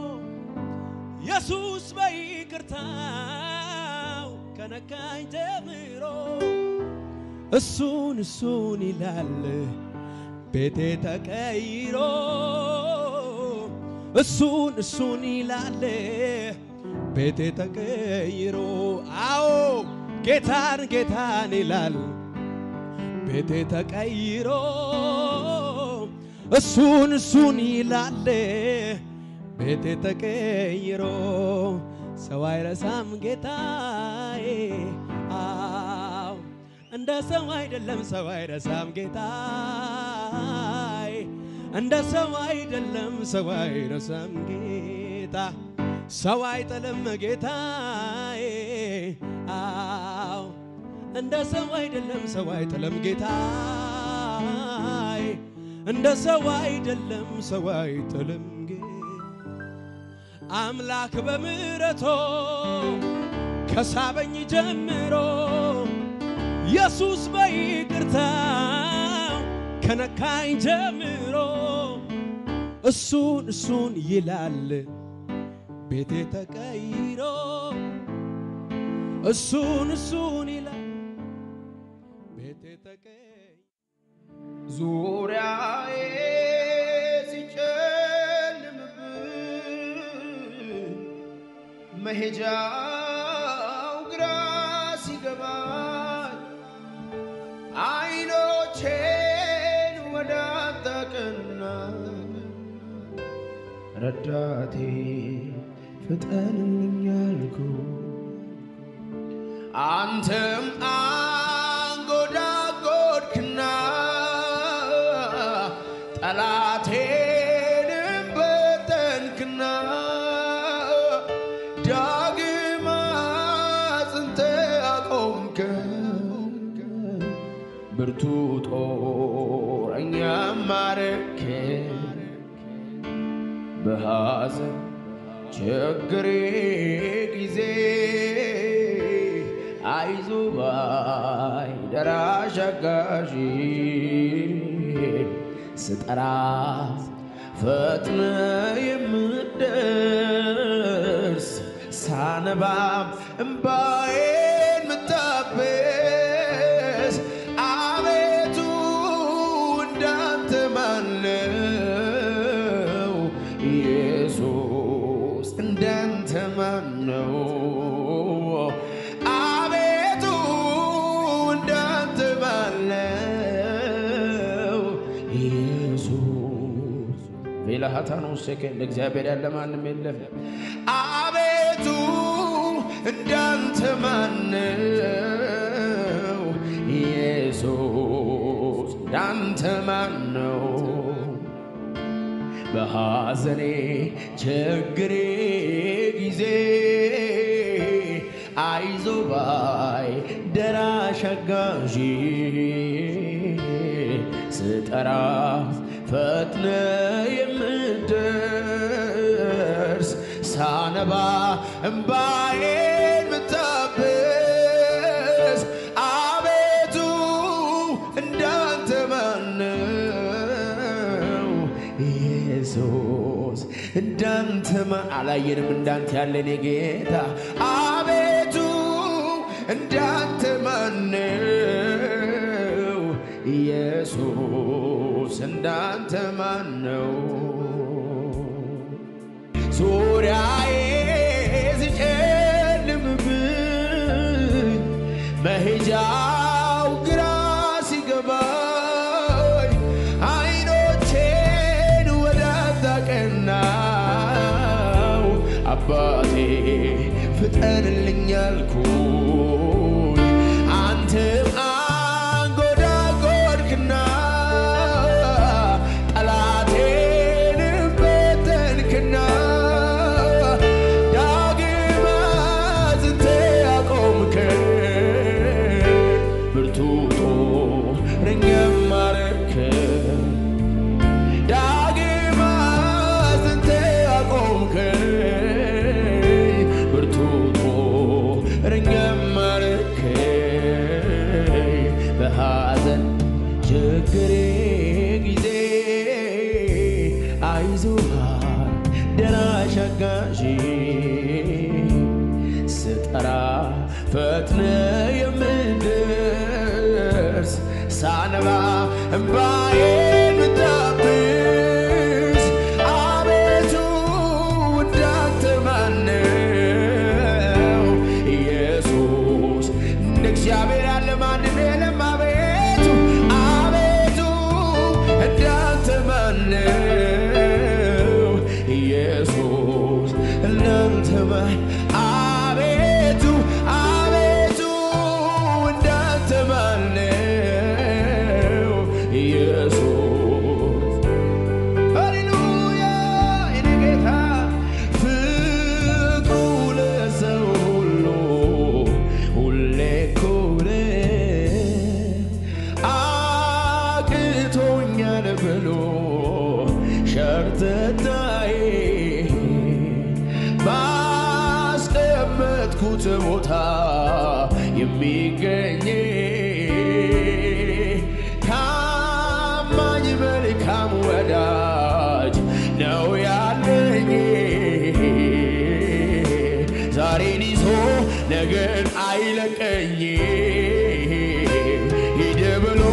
ኢየሱስ በይቅርታው ከነካኝ ጀምሮ እሱን እሱን ይላል ቤቴ ተቀይሮ እሱን እሱን ይላል ቤቴ ተቀይሮ አዎ ጌታን ጌታን ይላል ቤቴ ተቀይሮ እሱን እሱን ይላል ቤቴ ተቀይሮ ሰው አይረሳም ጌታዬ አዎ እንደ ሰው አይደለም ሰው አይረሳም ጌታዬ እንደ ሰው አይደለም ሰው አይረሳም ጌታ ሰው አይጥልም ጌታዬ አዎ እንደ ሰው አይደለም ሰው አይጥልም ጌታዬ እንደ ሰው አይደለም ሰው አይጥልም ጌታ አምላክ በምሕረቶ ከሳበኝ ጀምሮ ኢየሱስ በይቅርታው ከነካኝ ጀምሮ እሱን እሱን ይላል ቤቴ ተቀይሮ እሱን እሱን ይላል ቤቴ ተቀይ ዙሪያዬ ሲጨልምብኝ መሄጃው ግራ ሲገባኝ አይኖቼን ወደ አንተ ቀና ረዳቴ ፍጠንልኝ አልኩ አንተም አንጎዳጎድክና ብርቱ ጦረኛ ማረክ በሐዘን ችግሬ ጊዜ አይዞ ባይ ደራሽ አጋዥ ስጠራ ፈጥነ የምደርስ ሳነባም እምባዬን ምታበስ አቤቱ እንዳንተ ማነው ኢየሱስ እንዳንተ ማነው አቤቱ እንዳንተ ማነው ኢየሱስ ቬላሃታኖ ሴከ እንደ እግዚአብሔር ያለ ማንም የለም አቤቱ እንዳንተ ማነው ኢየሱስ እንዳንተ ማነው በሐዘኔ ችግሬ ጊዜ አይዞ ባይ ደራሽ አጋዥ ስጠራ ፈጥነ የምደርስ ሳነባ እምባዬን ምታብስ አቤቱ እንዳንተ ማነው ኢየሱስ እንዳንተ ማ- አላየንም እንዳንተ ያለን ጌታ አቤቱ እንዳንተ ማነው ኢየሱስ እንዳንተ ማነው ዙሪያዬ ሲጨልምብኝ መሄጃው ግራ ሲገባኝ አይኖቼን ወደ አንተ አቀናው አባቴ ፍጠንልኝ አልኩኝ አንተም አንጎዳጎድክና ጠላቴን በተንክና ዳግም አጽንተ አቆምከኝ ብርቱ ጦረኛም ማረከኝ ዳግም አጽንተ አቆምከኝ ብርቱ ጦረኛም ማረከኝ በሐዘን ችግሬ ጊዜ አይዞሃል ደራሽ አጋዥ ስጠራ ፈጥነ የምደርስ ሳነባ እምባዬን ምታብስ አቤቱ እንዳንተ ማነው ኢየሱስ እንደ እግዚአብሔር ያለ ማንም የለም አቤቱ አቤቱ እንዳንተ ማነው ኢየሱስ እንዳንተ ማ አቤቱ አቤቱ እንዳንተ ማነው ኢየሱስ ሃሌሉያ የኔ ጌታ ፍቅሩ ለሰው ሁሉ ሁሌ እኩል አቅቶኛል ብሎ ሸርተታዬ ባስቀመጥኩት ቦታ የሚገኝ ታማኝ መልካም ወዳጅ ነው ያለኝ ዛሬን ይዞ ነገን አይለቀኝ ሂድ ብሎ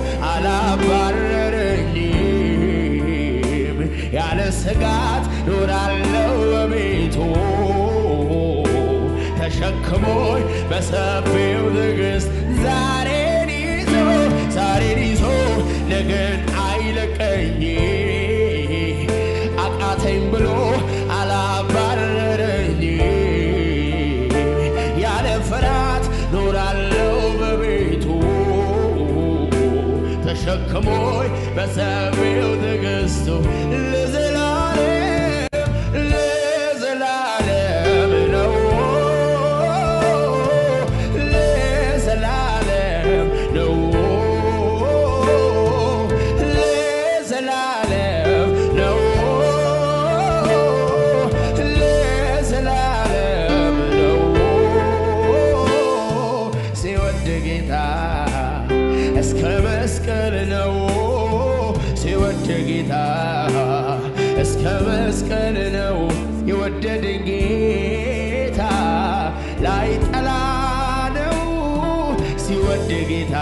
አላባረረኝም ያለ ስጋት ኖራለው በቤቱ ተሸክሞኝ በሰፊው ትዕግስት ዛሬን ይዞ ዛሬን ይዞ ነገን አይለቀኝ አቃተኝ ብሎ አላባረረኝም ያለ ፍርሃት ኖራለው በቤቱ ተሸክሞኝ በሰፊው ትዕግስቱ ለዘላለም ለዘላለም ነው ለዘላለም ነው መስቀል ነው የወደደኝ ጌታ ላይ ጠላ ነው ሲወድ ጌታ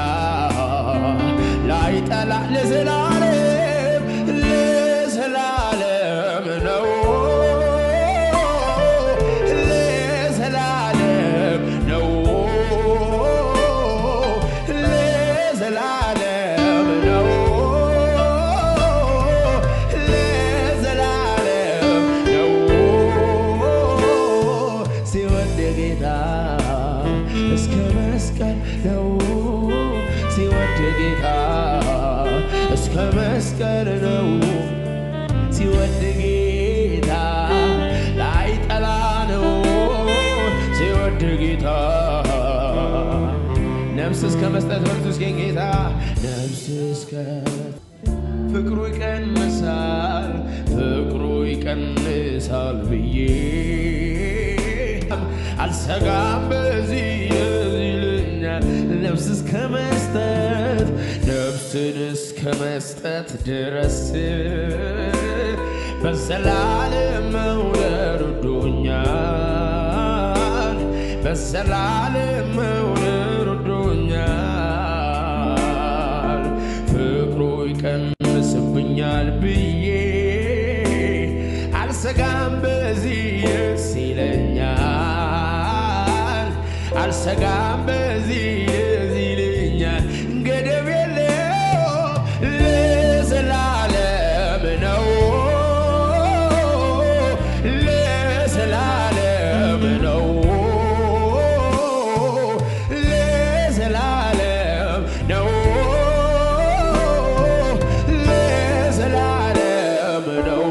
ላይ ጠላ ለዘላለም ለዘላለም ነው ለዘላለም ነው ለዘላለም ነው ለዘላለም ነው ሲወድ ጌታ እስከ መስቀል ነው ሲወድ ጌታ እስከ መስቀል ነው ሲወድ ጌታ ላይ ጠላ ነው ሲወድ ጌታ ነፍስ እስከ መስጠት በርቱ እስኪ ጌታ ነፍስ እስከ ፍቅሩ ይቀንሳል ፍቅሩ ይቀንሳል ብዬ አልሰጋም በዚህ ይልኛል ነፍስ እስከ መስጠት ነፍስን እስከ መስጠት ድረስ በዘላለም መውደድ ወዶኛል በዘላለም መውደድ ወዶኛል ፍቅሩ ይቀንስብኛል ብዬ አልሰጋም በዚህ ደስ ይለኛል አልሰጋም በዚህ ደስ ይለኛል ገደብ የለው ለዘላለም ነው ለዘላለም ነው ለዘላለም ነው ለዘላለም ነው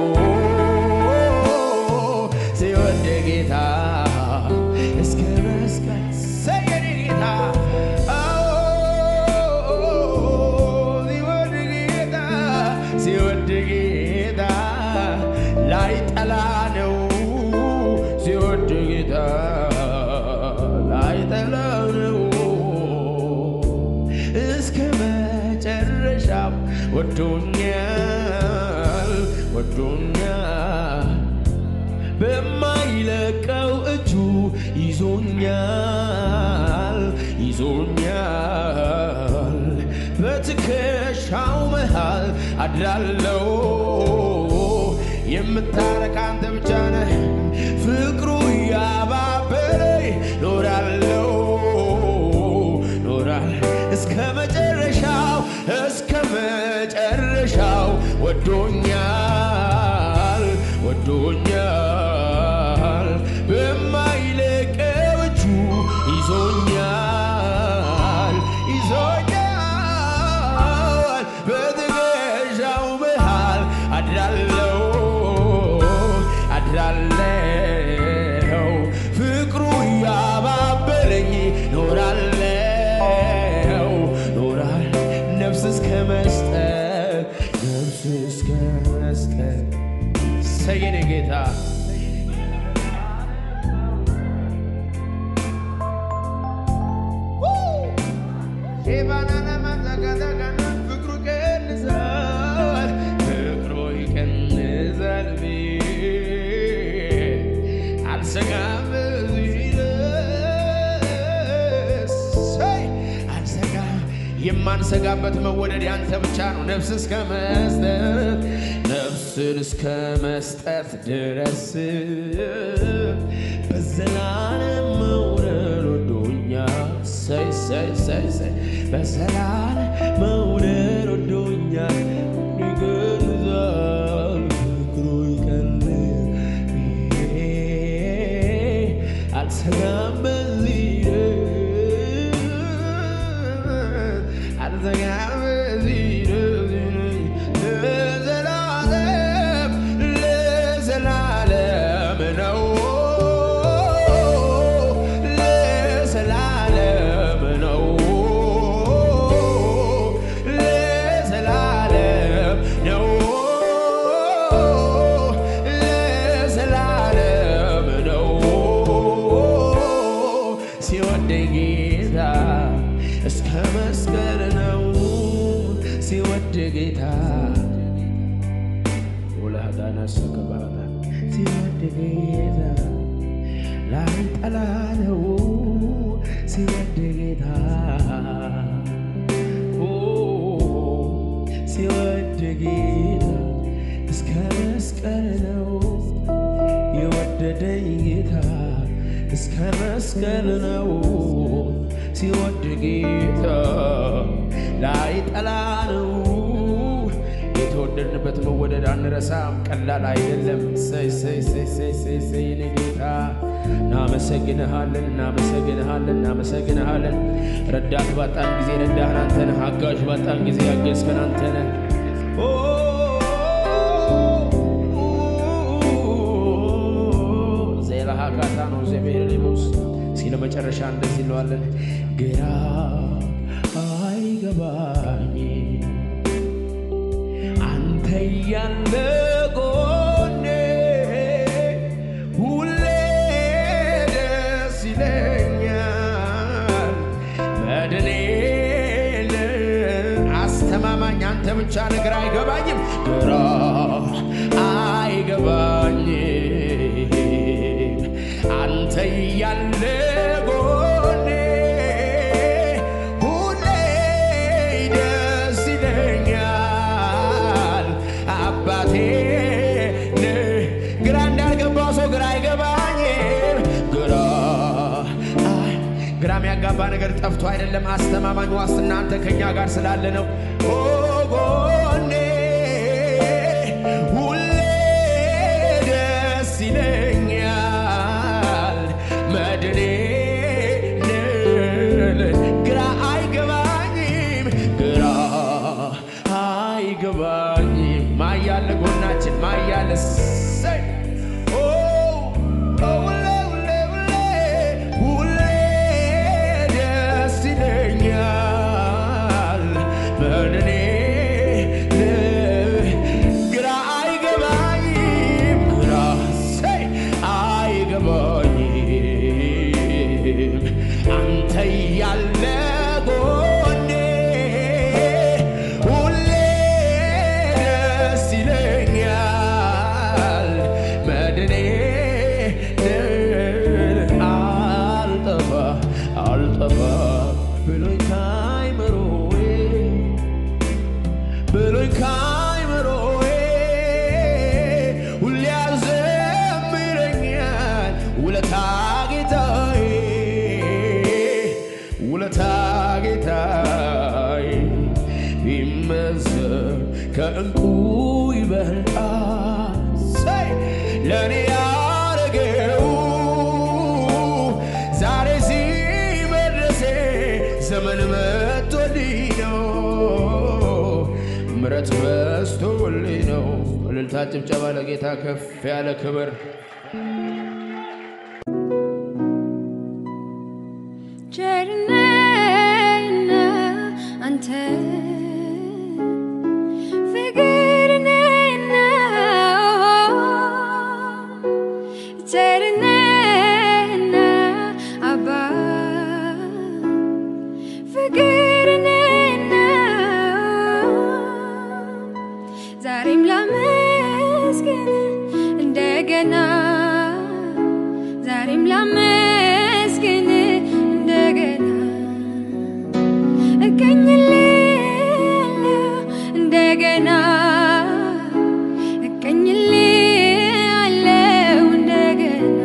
ሲወድ ጌታ እስከ መስቀል ሰገድ ጌታ አዎ፣ ሲወድ ጌታ ሲወድ ጌታ ላይ ጠላ ነው ሲወድ ጌታ ላይ ጠላ ነው እስከ መጨረሻው ወዶኛል ወዶኛል በማይለቀው እጁ ይዞኛል ይዞኛል በትከሻው መሃል አድራለው የምታረካ አንተ ብቻ ነህ ፍቅሩ እያባበለኝ ኖራለው ኖራል እስከ መጨረሻው እስከ መጨረሻው ወዶኛል ወዶኛል በማይለቀው እጁ ይዞኛል ይዞኛል በትከሻው መሃል አድራለው አድራለው ፍቅሩ እያባበለኝ ኖራለው ኖራል ነፍስ እስከ መስጠት ነፍስ እስከ መስጠት ሰየኔ ጌታ ሼባናና ማዛጋዛጋና ፍቅሩ ይቀንሳል ፍቅሩ ይቀንሳል ብዬ አልሰጋም በዚህ ደስ ሰይ አልሰጋም የማንሰጋበት መወደድ ያንተ ብቻ ነው ነፍስ እስከ መስጠት ነፍስን እስከ መስጠት ድረስ በዘላለም መውደድ ወዶኛል ሰይ ሰይ ሰይ ሰይ በዘላለም መውደድ ወዶኛል ይገዛል ፍቅሩ ይቀንሳል ብዬ አልሰጋም በዚህ አልሰጋም በዚህ ለዘላለም ለዘላለም ነው ለዘላለም ነው ለዘላለም ነው ለዘላለም ነው ሲወደኝ ጌታ እስከ መስቀል ነው ሲወድ ጌታ ወላዳ ነሰከባታ ሲወድ ጌታ ላይ ጠላ ነው ሲወድ ጌታ ኦ፣ ሲወድ ጌታ እስከ መስቀል ነው የወደደኝ ጌታ እስከ መስቀል ነው ሲወድ ጌታ ላይ ጠላ ነው የተወደድንበት መወደድ አንረሳም፣ ቀላል አይደለም። ሰይ ሰይ ሰይ ሰይ ሰይ ሰይ የኔ ጌታ እናመሰግንሃለን፣ እናመሰግንሃለን፣ እናመሰግንሃለን። ረዳት ባጣን ጊዜ ረዳህን አንተ ነህ። አጋዥ ባጣን ጊዜ ያገዝከን አንተ ነህ። ኦ፣ ዜላሃ ካታ ነው ዘቤር ሊሙስ ሲለ መጨረሻ እንደዚህ እንለዋለን ግራ አይገባኝ አንተ ያለ ጎኔ ሁሌ ደስ ይለኛል። መድኔ አስተማማኝ አንተ ብቻ ነገር አይገባኝም፣ ግራ አይገባኝም አንተ ያለ ጎኔ ሁሌ ደስ ይለኛል አባቴ ነህ። ግራ እንዳልገባው ሰው ግራ አይገባኝም ግራ አይ ግራ የሚያጋባ ነገር ጠፍቶ አይደለም አስተማማኝ ዋስትና አንተ ከኛ ጋር ስላለ ነው ኦ ጎኔ ሁሌ ደስ ይለኛል መድኔ ነህ። ግራ አይገባኝም ግራ አይገባኝም ማያለ ጎናችን ማያለ ሰይ ኦ ኦ ሁሌ ሁሌ ሁሌ ሁሌ ደስ ይለኛል መድኔ ነህ። ግራ አይገባኝም ግራ ሰይ አይገባኝም አንተ ያለ ጎኔ ሁሌ ደስ ይለኛል መድኔ ነህ። አልጠፋ አልጠፋ ብሎኝ ካይምሮዬ ብሎኝ ካይምሮዬ ሁሌ ያዘምረኛል ውለታ ጌታዬ ውለታ ጌታዬ ቢመዘን ከእንቁ ይበልጣል ሰይ ለእኔ ያረገው ዛሬ ሲመድረሴ ዘመን መጥቶልኝ ነው ምረት በስቶልኝ ነው። እልልታ ጭብጨባ ለጌታ ከፍ ያለ ክብር ቸርነህና አንተ ፍቅር ነህና ቸርነህና አባ ፍቅር ነህና ዛሬም ላመስግን እንደገና ዛሬም ላመስግን እንደገና እቀኝልሃለሁ እንደገና እቀኝልሃለሁ እንደገና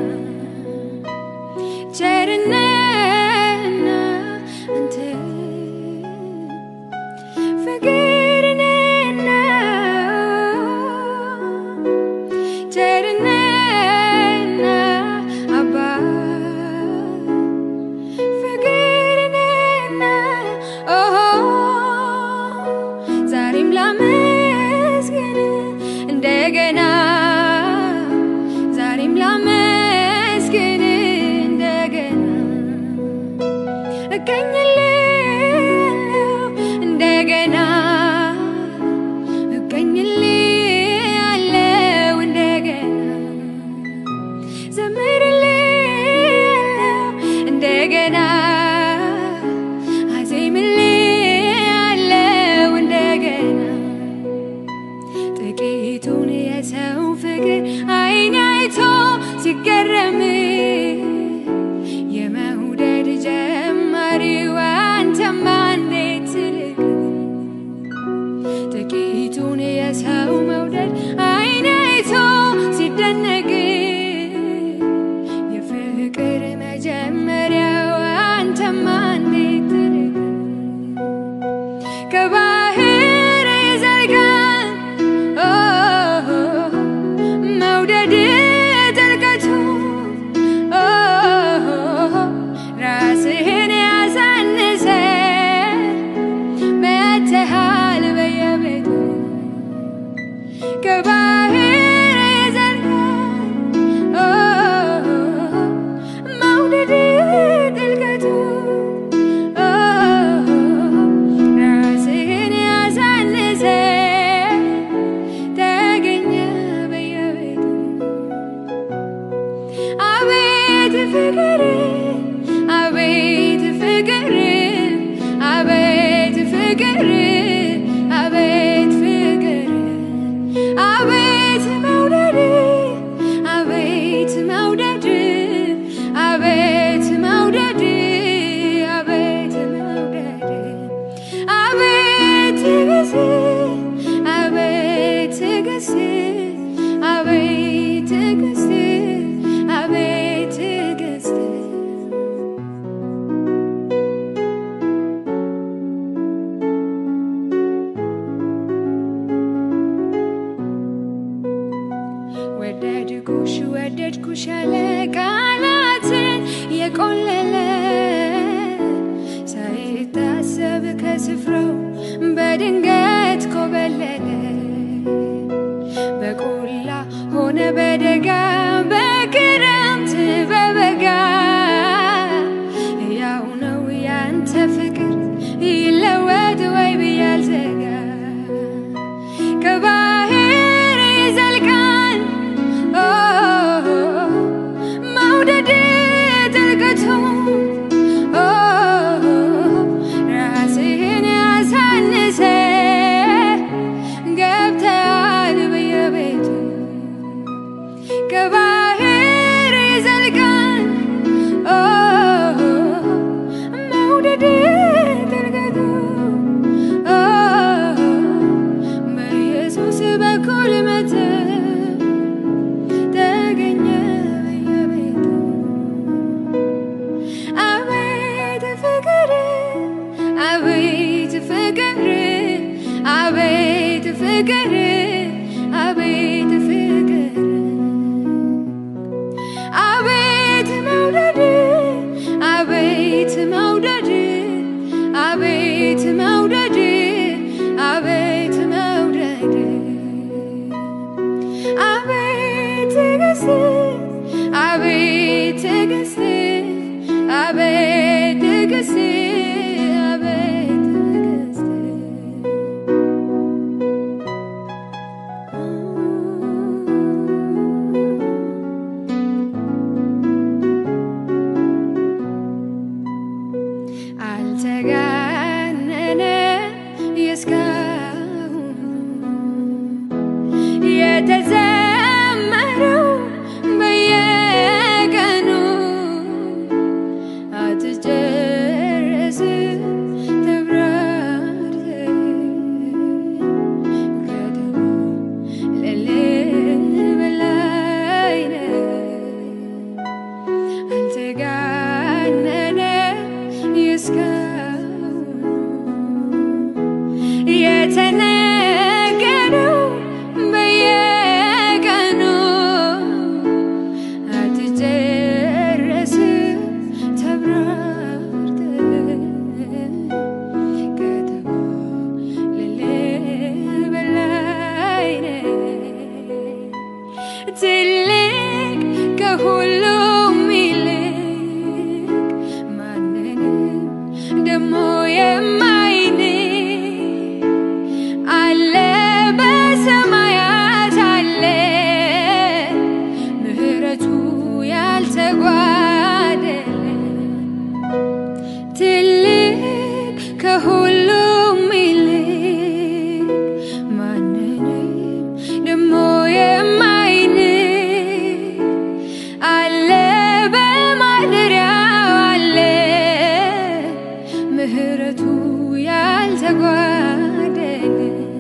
ቸርነህና አንተ ፍቅር ነህና ቸርነህና አባ ፍቅር ነህና ኦሆ ዛሬም ላመስግን እንደገና ዛሬም ላመስግን እንደገና እቀኝልሃለሁ እንደገና እቀኝልሃለሁ እንደገና ዘምርልሃለሁ እንደገና አዜምልሃለሁ እንደገና ጥቂቱን የሰው ፍቅር አቤት ፍቅር አቤት መውደድ አቤት መውደድ አቤት መውደድ አቤት መውደድ አቤት ትዕግስት አቤት ትዕግስት አቤት ትዕግስት አቤት ትዕግስት አልተጋነነ የእስካሁኑ የተዘመረው በየቀኑ አትጨረስ ተብራርተ ገደቡ ለልህ በላይ ነው። አልተጋነነ የእስካሁኑ የተነገረው በየቀኑ አትጨረስ ተብራርተ ገደቡ ልልህ በላይ ነው። ትልቅ ከሁሉም ይልቅ ማንንም ደሞ የማይንቅ አለ በሰማያት አለ ምሕረቱ ያልተጓደለ ትልቅ ከሁሉም ይልቅ ማንንም ደሞ የማይንቅ አለ በማደሪያው አለ ምሕረቱ ያልተጓደለ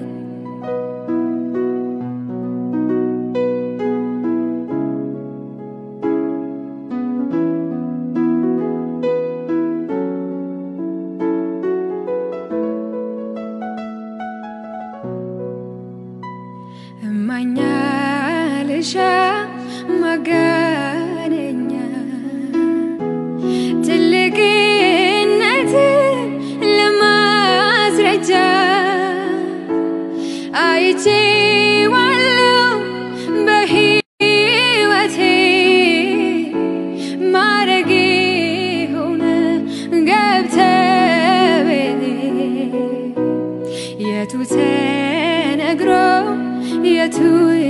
እማኛ ልሻ ማጋነኛ ትልቅነት ለማስረጃ አይቼዋለሁ በሕይወቴ ማረጌ ሆነ ገብተህ ቤቴ የቱ ተነግሮ የቱ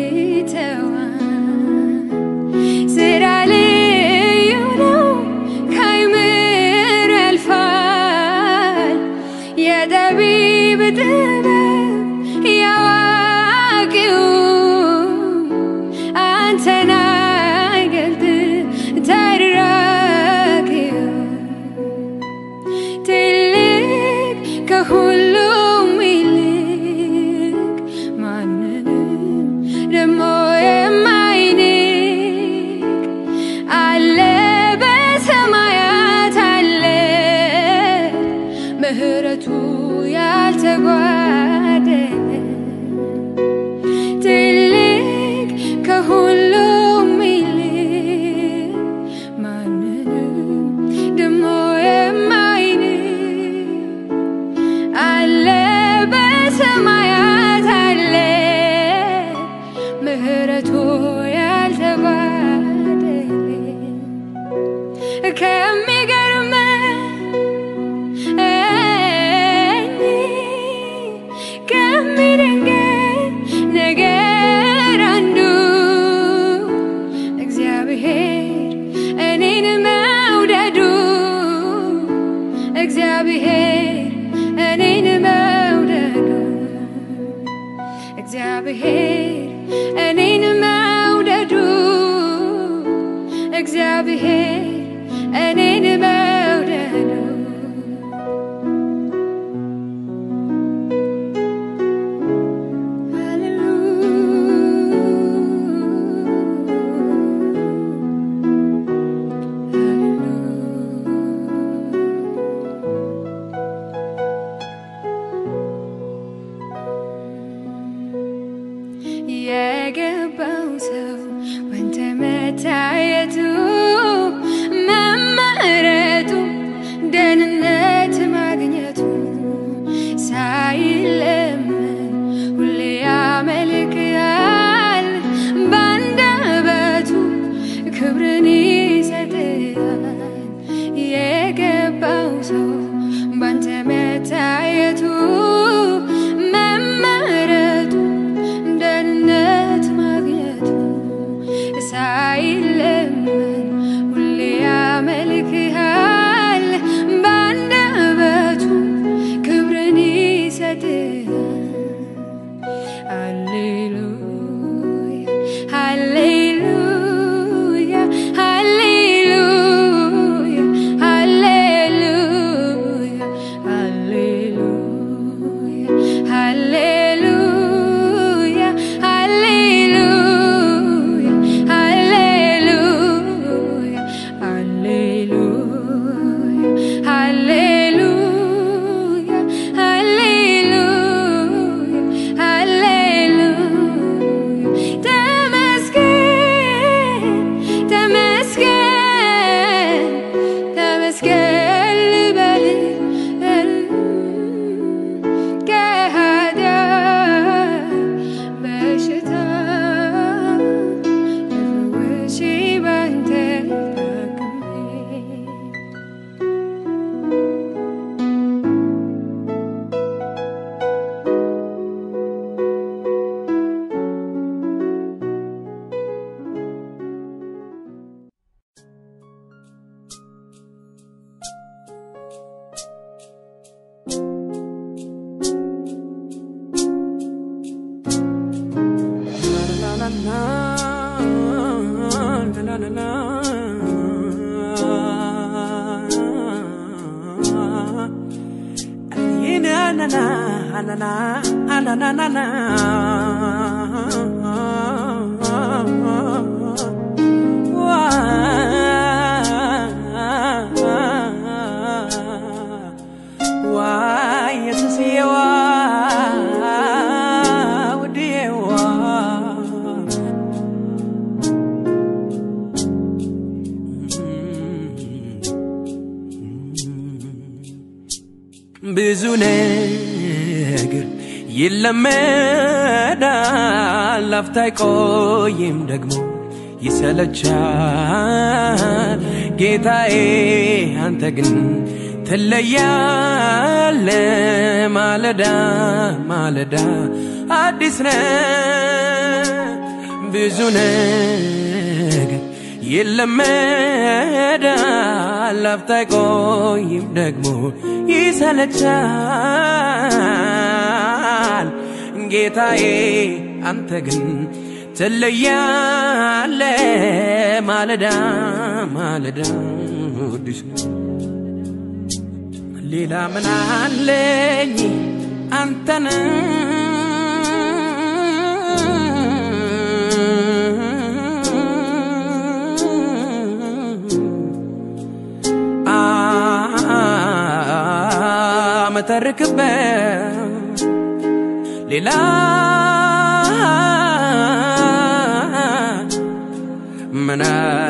ይተዋል? ስራ ልዩ ነው ከአይምሮ ያልፋል። የጠቢብ ጥበብ ያዋቂው አንተን አይገልጥ ተራኪው ትልቅ ከሁሉም ይልቅ ማንንም ደሞ የማይንቅ አለ በሰማያት አለ ምሕረቱ ያልተጓደለ ትልቅ ከሁሉም ይልቅ ማንንም ደሞ የማይንቅ አለ የገባው ሰው ባንተ መታየቱ መመረጡ ደህንነት ማግኘቱ ሳይለመን ሁሌ ያመልክሃል በአንደበቱ ክብርን ይሰጥሃል ሃሌሉያ ሃሌሉያ ሃሌሉያ ሃሌሉያ ሃሌሉያ ሃሌሉያ ሃሌሉያ ሃሌሉያ ሃሌሉያ ሃሌሉያ ሃሌሉያ ሃሌሉያ ተመስገን ተመስገን ተመስገን ልበል ከኃጢአት በሽታ ተፈውሼ ባንተ ታክሜ ብዙ ነገር ይለመዳል፣ ላፍታ አይቆይም ደግሞ ይሰለቻል። ጌታዬ አንተ ግን ትለያለ ማለዳ ማለዳ አዲስ ነ ብዙ ነገር ይለመዳል፣ ላፍታ አይቆይም ደግሞ ይሰለቻል። ጌታዬ አንተ ግን ትለያለ ማለዳ ማለዳ አዲስ ነው። ሌላ ምን አለኝ አንተን መተርክበት ሌላ ምን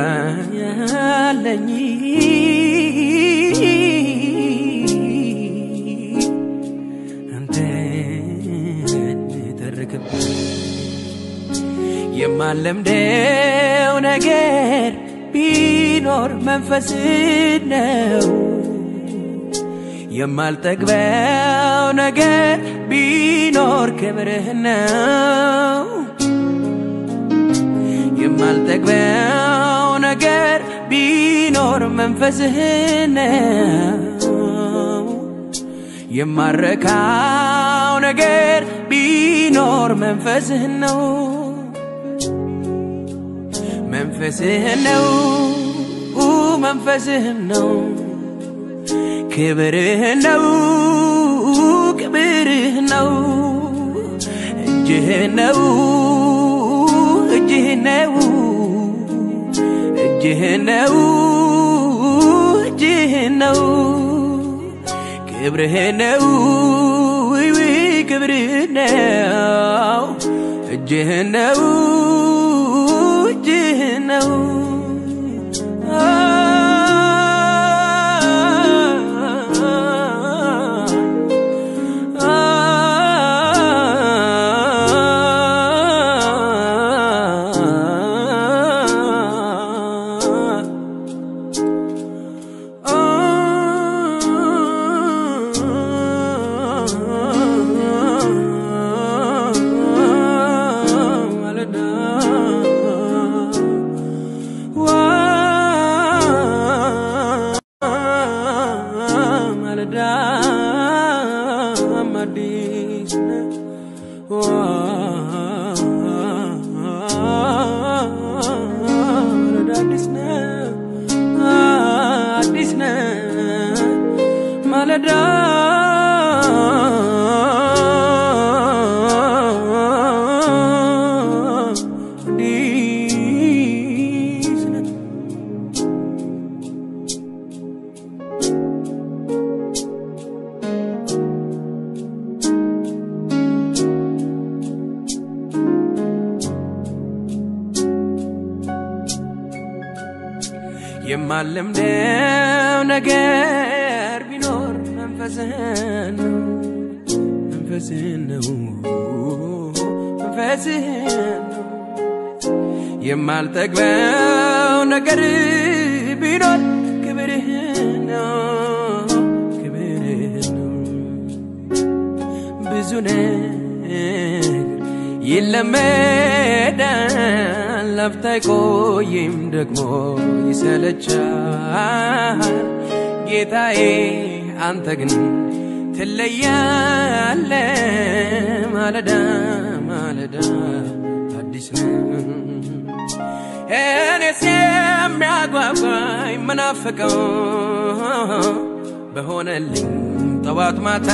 አለኝ አንተን ተርክበት የማለምደው ነገር ቢኖር መንፈስ ነው የማልጠግበው ነገር ቢኖር ክብርህ ነው የማልጠግበው ነገር ቢኖር መንፈስህ ነው የማረካው ነገር ቢኖር መንፈስህ ነው መንፈስህ ነው መንፈስህ ነው ክብርህ ነው ክብርህ ነው እጅህ ነው እጅህ ነው እጅህ ነው እጅህ ነው ክብርህ ነው ውይ ውይ ክብርህ ነው እጅህ ነው እጅህ ነው ማለዳ አዲስ ነው አዲስ ነው ማለዳ አዲስ ነው የማለምደው ነገር ቢኖር መንፈስህን ነው መንፈስህን ነው መንፈስህን ነው የማልጠግበው ነገር ቢኖር ክብርህን ነው ክብርህን ነው ብዙ ነገር ይለመዳል ላፍታ አይቆይም ደግሞ ይሰለቻል ጌታዬ አንተ ግን ትለያለ ማለዳ ማለዳ አዲስ ነው እኔስ የሚያጓጓኝ ምናፍቀው በሆነልኝ ጠዋት ማታ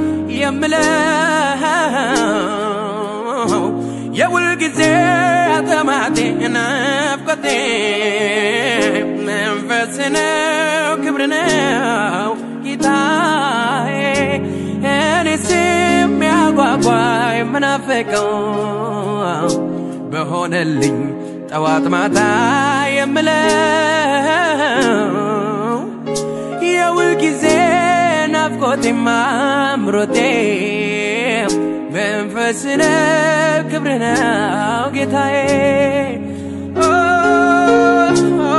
የምለው የውል ጊዜ አጠማቴ ናፍቆቴ መንፈስ ነው ክብር ነው ጌታዬ እኔስ የሚያጓጓኝ ምናፍቀው በሆነልኝ ጠዋት ማታ የምለው የውል ጊዜ ናፍቆቴ ማምሮቴ መንፈስ ነው ክብር ነው ጌታዬ ኦ፣ ኦ፣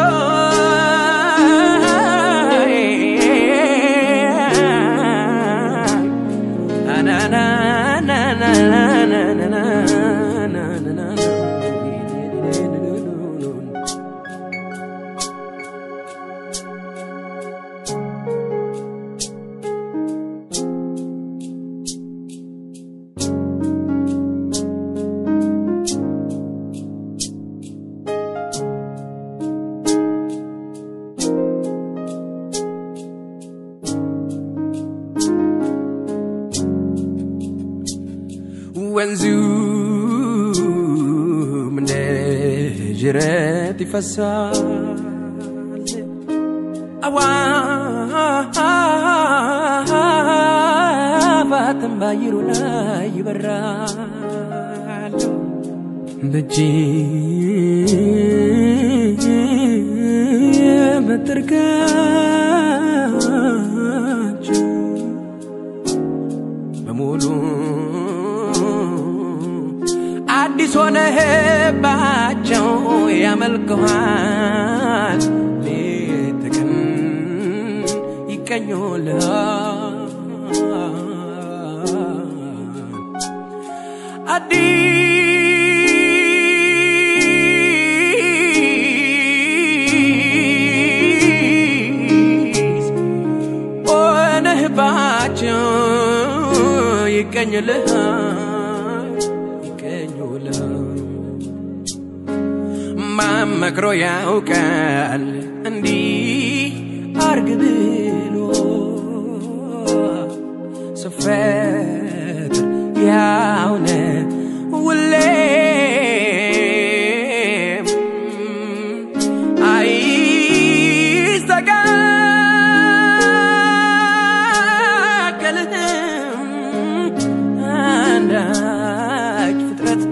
ወንዙም እንደ ጅረት ይፈሳል አዋፋትም ባየሩ ላይ ይበራሉ በእጅ የምትርቃቸው በሙሉ አዲስ ሆነህባቸው ያመልከዋል ሌት ቀን ይቀኙልሃል አዲስ ሆነህባቸው ይቀኙልሃል ይቀኙልሃል ማመክሮ ያውቃል እንዲህ አርግ ብሎ ስፈጥር ያውነ ሁሌም አይስተካከልህም አንዳች ፍጥረት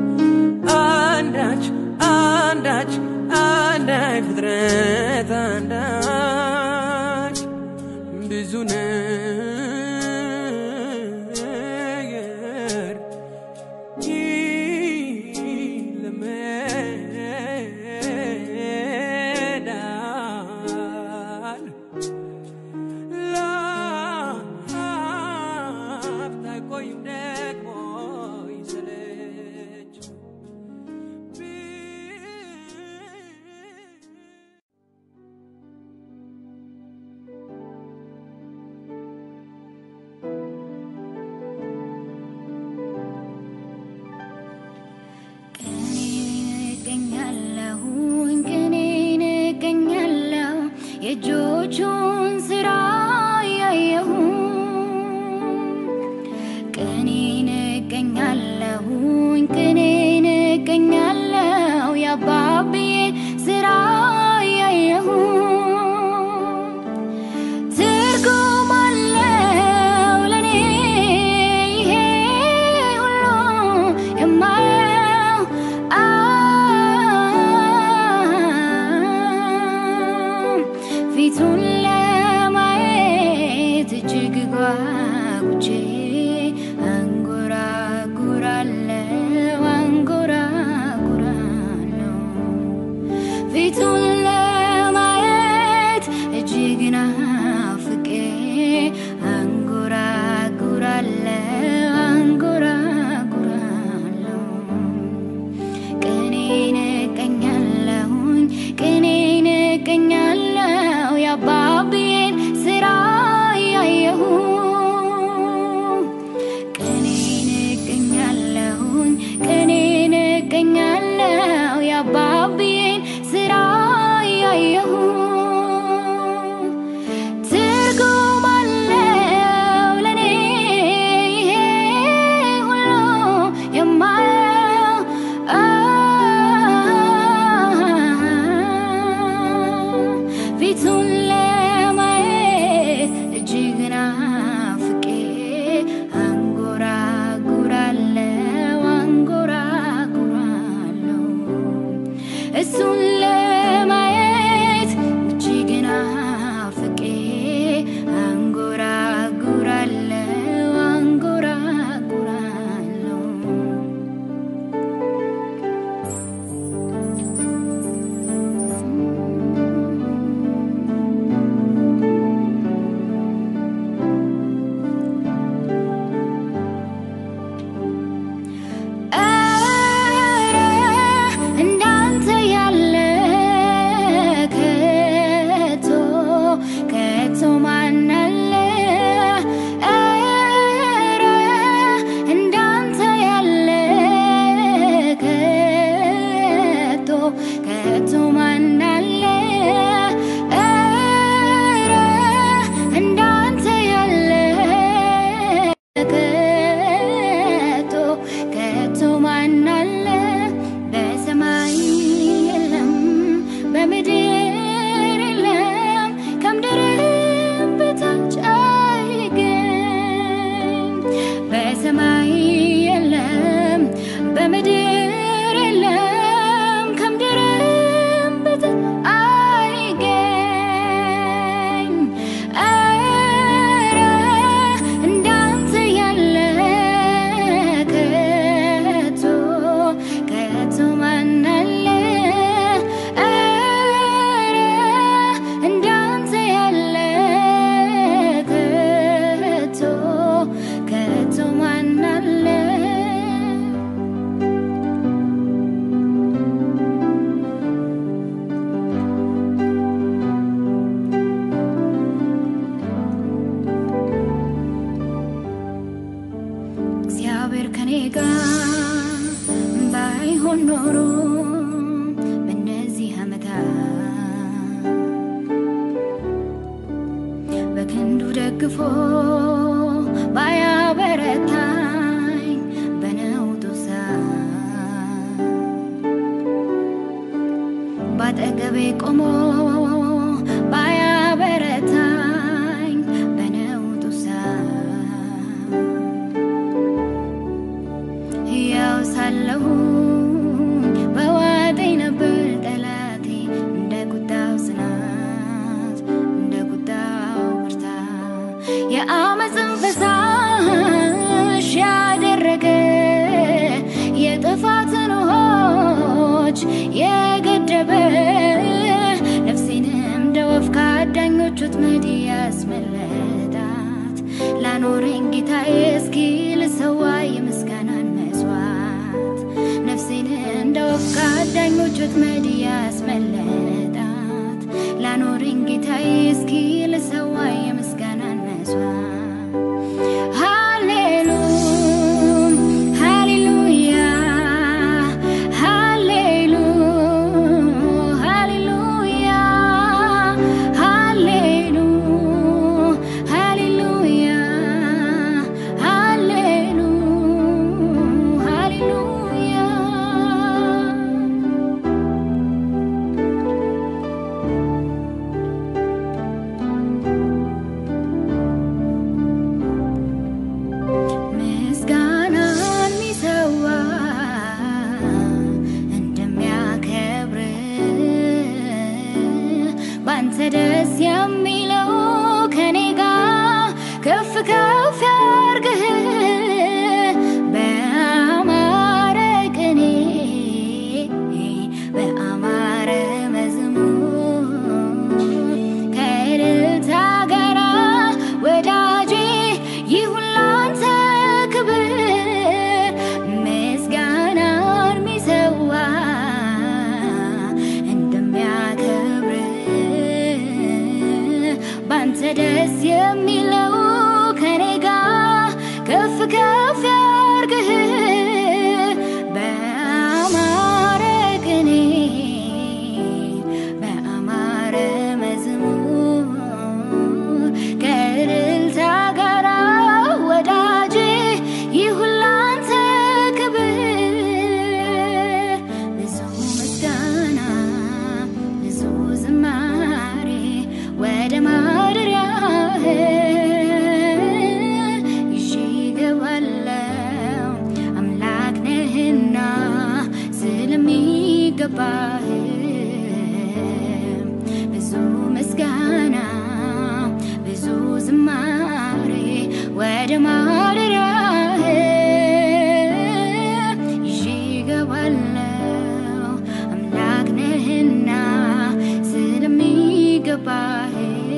አንዳች አንዳች አንዳች ፍጥረት አንዳች ብዙ ነው የእጆቹን ስራ ያየሁ ቅኔን እቀኛለሁኝ ቅኔን እቀኛለሁ የአባብዬን ስራ ያየሁ ትርጉም አለው ለኔ ይሄ ሁሉ የማየው አ ፊቱን ለማየት እጅግ ጓጉቼ አንጎራጉራለሁ አንጎራጉራለሁ ፊቱን ለማየት እጅግ ናፍቄ አንጎራጉራለሁ አንጎራጉራለሁ ቅኔን እቀኛለሁኝ ቅኔን እቀኛለሁ የአባብዬን ስራ ያየሁ ቅኔን እቀኛለሁኝ ቅኔን እቀኛለሁ የአባብዬን ስራ ያየሁ ትርጉም አለው ለኔ ይሄ ሁሉ የማየው አ ፊቱን ለማየት እጅግ ናፍቄ አንጎራጉራለሁ አንጎራጉራለሁ እሱን ለማየት እጅግ ናፍቄ አንጎራጉራለሁ አንጎራጉራለሁ ኧረ እንዳንተ ያለ ከቶ ከቶ ማን አለ? ኧረ እንዳንተ ያለ ከቶ ከቶ ማን አለ? ኧረ እንዳንተ ያለ ከቶ ከቶ ማን አለ? በሰማይ የለም በምድር የለም ከምድርም በታች አይገኝ በሰማይ የለም በምድር የለም ከምድርም በታች አይገኝ ኧረ እንዳንተ ያለ ከቶ ከቶ ማን አለ? ኧረ እንዳንተ ያለ ከቶ ከቶ ማን አለ? እግዚአብሔር ከኔ ጋር ባይሆን ኖሮ በእነዚህ ዓመታት በክንዱ ደግፎ ባያበረታኝ በነውጡ ሰዓት ባጠገቤ ቆሞ ባያበረታኝ በነውጡ ሰዓት ሕያው ሳለሁ በዋጠኝ ነበር ጠላቴ እንደ ቁጣው ጽናት እንደ ቁጣው ብርታት የአመፅን ፈሳሽ ያደረገ የጥፋትን ውሆች የገደበ ነፍሴንም እንደ ወፍ ከአዳኞች ወጥመድ ያስመለጣት ላኖረኝ ጌታዬ እስኪ ልሰዋ የምስጋናን መስዋዕት ነፍሴን እንደ ወፍ ከአዳኞች ወጥመድ ያስመለጣት ላኖረኝ ጌታዬ እስኪ ልሰዋ የምስጋናን መስዋዕት ሃሌሉ ሃሌሉያ ሃሌሉ ሃሌሉያ ሃሌሉ ከፍ ያርግህ በአማረ ቅኔ በአማረ መዝሙር ከእልልታ ጋራ ወዳጄ ይሁን ላንተ ክብር ምስጋናን ሚሰዋ እንደሚያከብር ባንተ ደስ የሚለው ከኔ ጋር ከፍ ከፍ ያርግህ በአማረ ቅኔ በአማረ መዝሙር ከእልልታ ጋራ ወዳጄ ይሁን ላንተ ክብር ብዙ ምስጋና ብዙ ዝማሬ ወደ ማደሪያህ ይዤ እገባለሁ አምላክ ነህና ስለሚገባህ ብዙ ምስጋና ብዙ ዝማሬ ወደ ማደሪያህ ይዤ እገባለሁ አምላክ ነህና ስለሚገባህ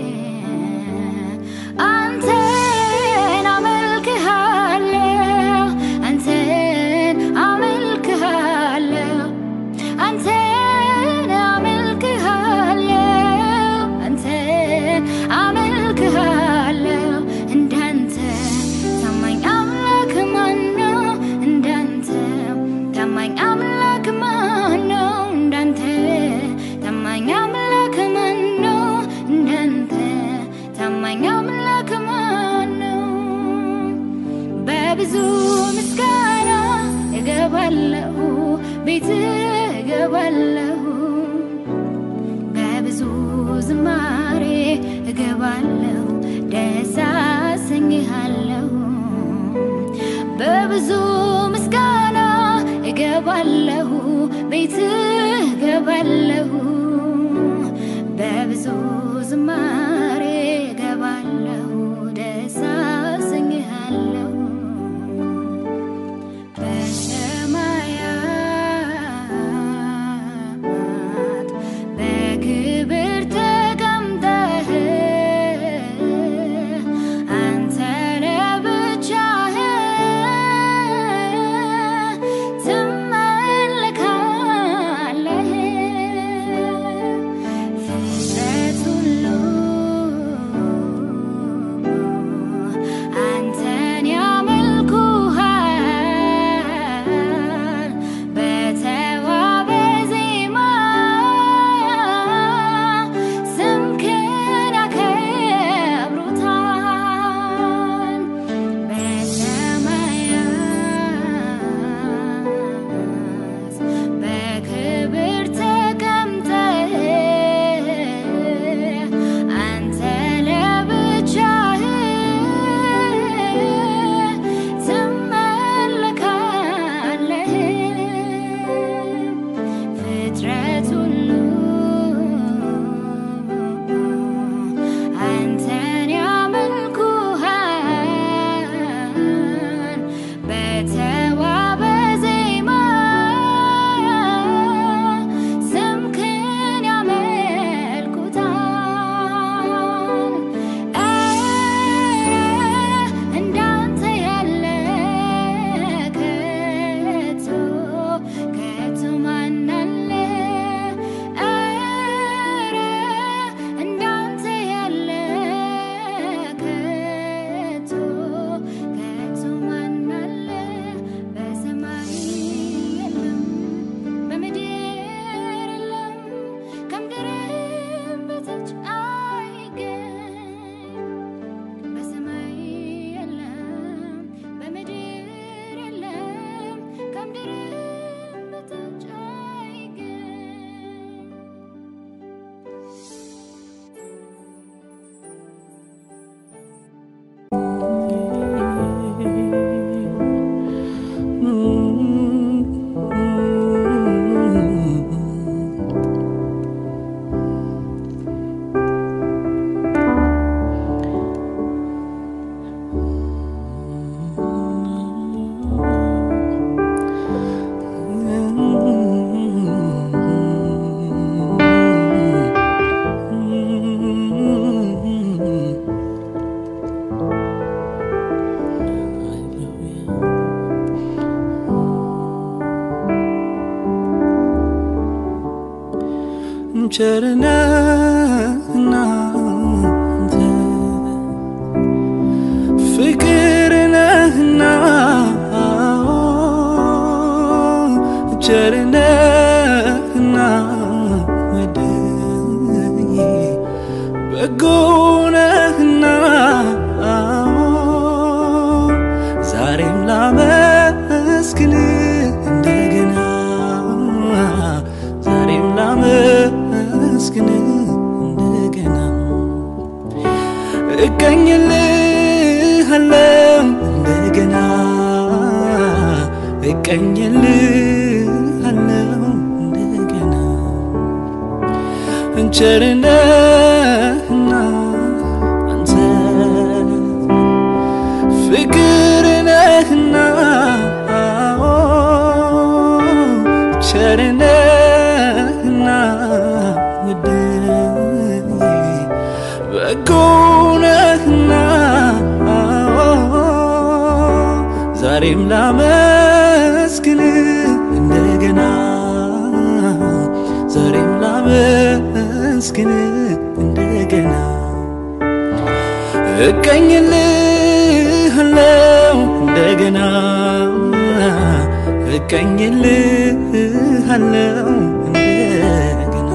አንተን አመልክሃለሁ አንተን አመልክሃለሁ አንተን አመልክሃለሁ አንተን አመልክሃለሁ እንዳንተ ታማኝ አምላክ ማን ነው? እንዳንተ ታማኝ አምላክ ማን ነው? እንዳንተ ታማኝ አምላክ ማን ነው? እንዳንተ ታማኝ አምላክ ማን ነው? በብዙ ምስጋና እገባለሁ ቤት እገባለሁ በብዙ ዝማሬ እገባለሁ ደስ አሰኝሃለሁ በብዙ ምስጋና እገባለሁ ቤት እገባለሁ በብዙ ዝማሬ እገባለሁ ደስ አሰኝሃለሁ በሰማያት በክብር ተቀምጠህ አንተ ለብቻህ ትመለካለህ ቸርነህና አንተ ፍቅር ነህና ቸርነህና ወደዬ በጎ ነህና ዛሬም ላመስግን እንደገና ዛሬም ላመስግን እንደገና እቀኝልሃለው እንደገና እቀኝልሃለው እንደገና ቸርነህና አንተ ፍቅር ነህና ቸርነህና ውድዬ በጎ ነህና ዛሬም ላመስግን እንደገና ዛሬም ላመስግን እንደገና እቀኝልሃለው እንደገና እቀኝልሃለው እንደገና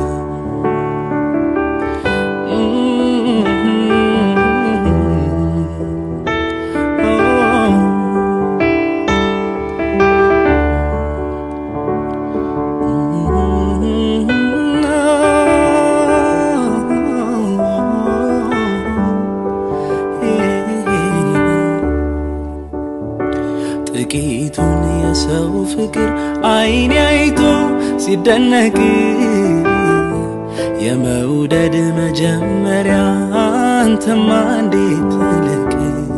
ጥቂቱን የሰው ፍቅር አይኔ አይቶ ሲደነቅ የመውደድ መጀመሪያ አንተማ እንዴት ትልቅ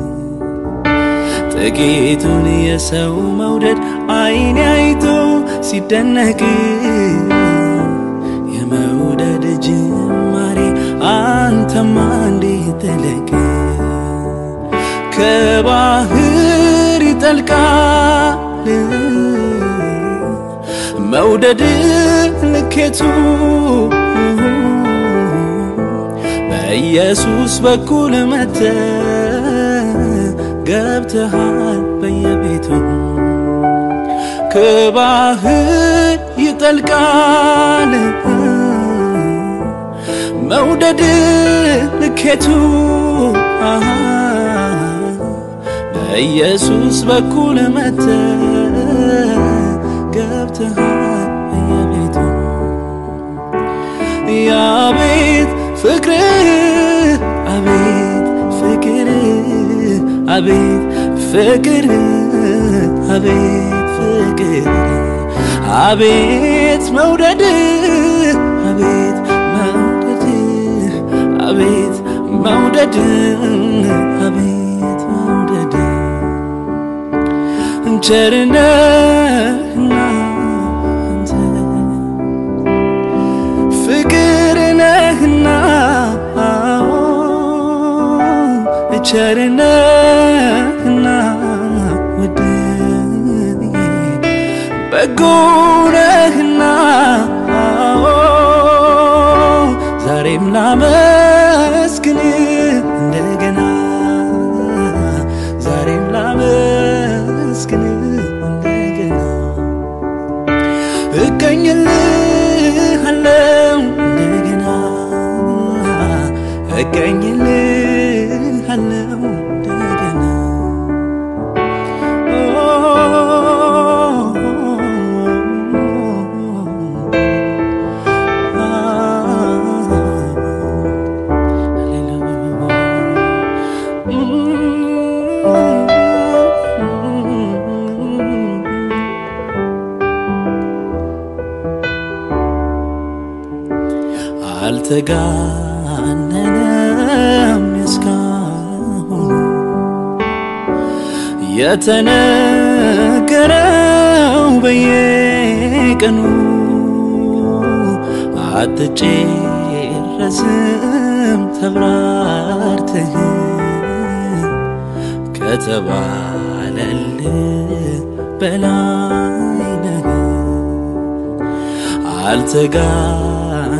ጥቂቱን የሰው መውደድ አይኔ አይቶ ሲደነቅ የመውደድ ጅማሬ አንተማ እንዴት ትልቅ ከባህር ይጠልቃል መውደድ ልኬቱ በኢየሱስ በኩል መተ ገብተሃል በየቤቱ ከባህር ይጠልቃል መውደድ ልኬቱ በኢየሱስ በኩል መተ ገብተሃል በየቤቱ የአቤት ፍቅር አቤት ፍቅር አቤት ፍቅር አቤት ፍቅር አቤት መውደድ አቤት መውደድ አቤት መውደድ አቤት መውደድ ቸርነህና አንተ ፍቅር ነህና ቸርነህና ውድዬ በጎ ነህና ዛሬም ላመስግን እንደገና ዛሬም ላመስግን እንደገና እቀኝልሃለው እንደገና እቀኝልሃለው እንደገና አልተጋነነም እስካሁኑ የተነገረው በየቀኑ አትጨረስም ተብራርተህ ከተባለል በላይ ነህ አልተጋነነም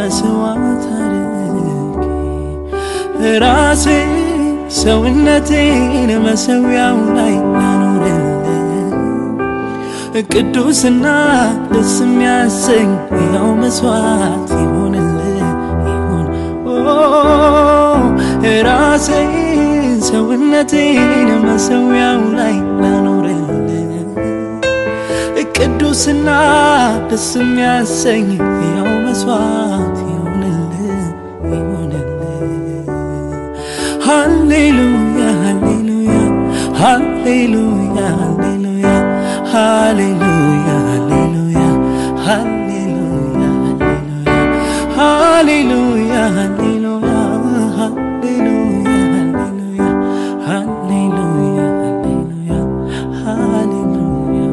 መስዋዕት አድርጌ ራሴ ሰውነቴን መሰዊያው ላይ ላኖርልህ ቅዱስና ደስ የሚያሰኝ ያው መስዋዕት ይሆንልህ ይሁን ኦ ራሴን ሰውነቴን መሰዊያው ላይ ላኖርልህ ቅዱስና ደስ የሚያሰኝ ያው መስዋዕት ይሆንልህ ይሆንልህ ሃሌሉያ ሃሌሉያ ሃሌሉያ ሃሌሉያ ሃሌሉያ ሃሌሉያ ሃሌሉያ ሃሌሉያ ሃሌሉያ ሃሌሉያ ሃሌሉያ ሃሌሉያ ሃሌሉያ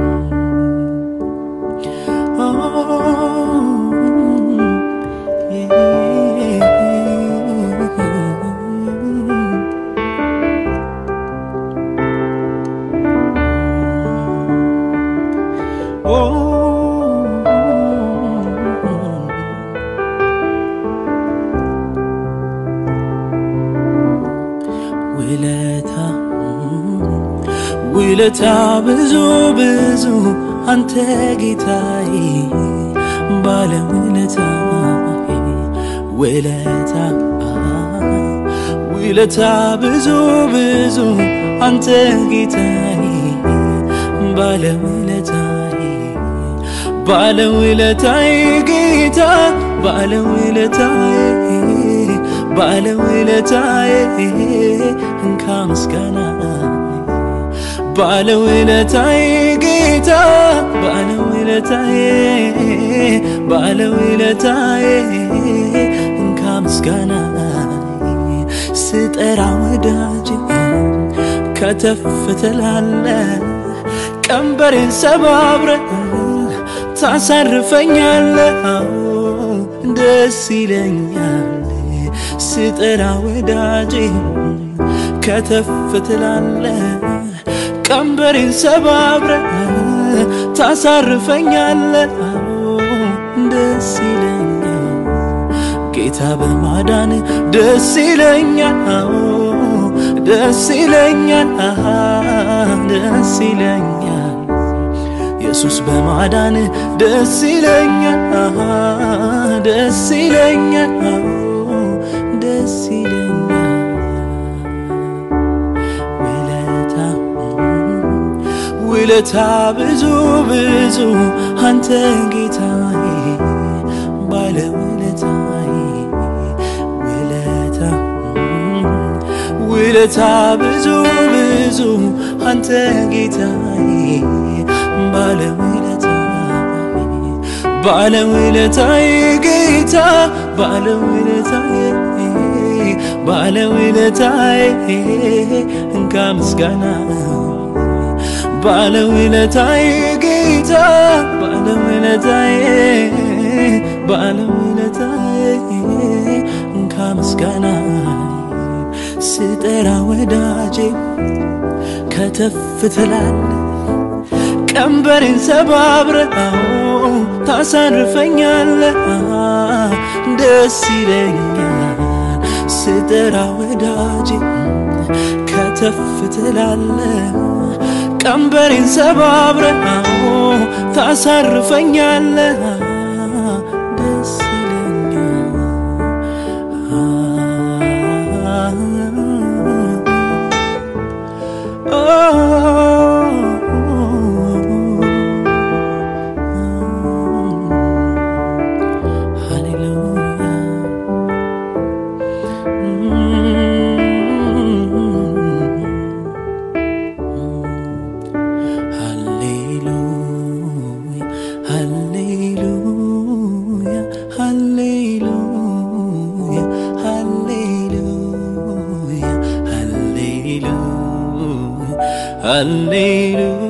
ውለታ ውለታ ብዙ ብዙ አንተ ጌታዬ ባለ ውለታዬ ውለታ ውለታ ብዙ ብዙ አንተ ጌታዬ ባለ ውለታዬ ባለ ውለታዬ ጌታ ባለ ውለታዬ ባለ ውለታዬ እንካ ምስጋና ባለ ውለታዬ ጌታ ባለ ውለታዬ ባለ ውለታዬ እንካ ምስጋና ስጠራ ወዳጅ ከተፍ ትላለ ቀንበሬን ሰባብረ ታሳርፈኛለ ደስ ይለኛል ስጠራ ወዳጄ ከተፍ ትላለ ቀንበሬን ሰባብረ ታሳርፈኛለ ደስ ይለኛል ጌታ በማዳን ደስ ይለኛል ደስ ይለኛል ደስ ይለኛል ኢየሱስ በማዳን ደስ ይለኛል ደስ ይለኛል ደስ ይለኛል ውለታ ውለታ ብዙ ብዙ አንተ ጌታዬ ባለ ውለታዬ ውለታ ውለታ ብዙ ብዙ አንተ ጌታዬ ባለ ውለታዬ ባለ ውለታዬ ጌታ ባለ ውለታዬ ባለ ውለታዬ እንካ ምስጋና ባለ ውለታዬ ጌታ ባለ ውለታዬ ባለ ውለታዬ እንካ ምስጋና ስጠራ ወዳጄ ከተፍ ትላለ ቀንበሬን ሰባብረው ታሳርፈኛለ ደስ ይለኛል ስጠራ ወዳጄ ከተፍ ትላለ ቀንበሬን ሰባብረው ታሳርፈኛለ ደስ Hallelujah.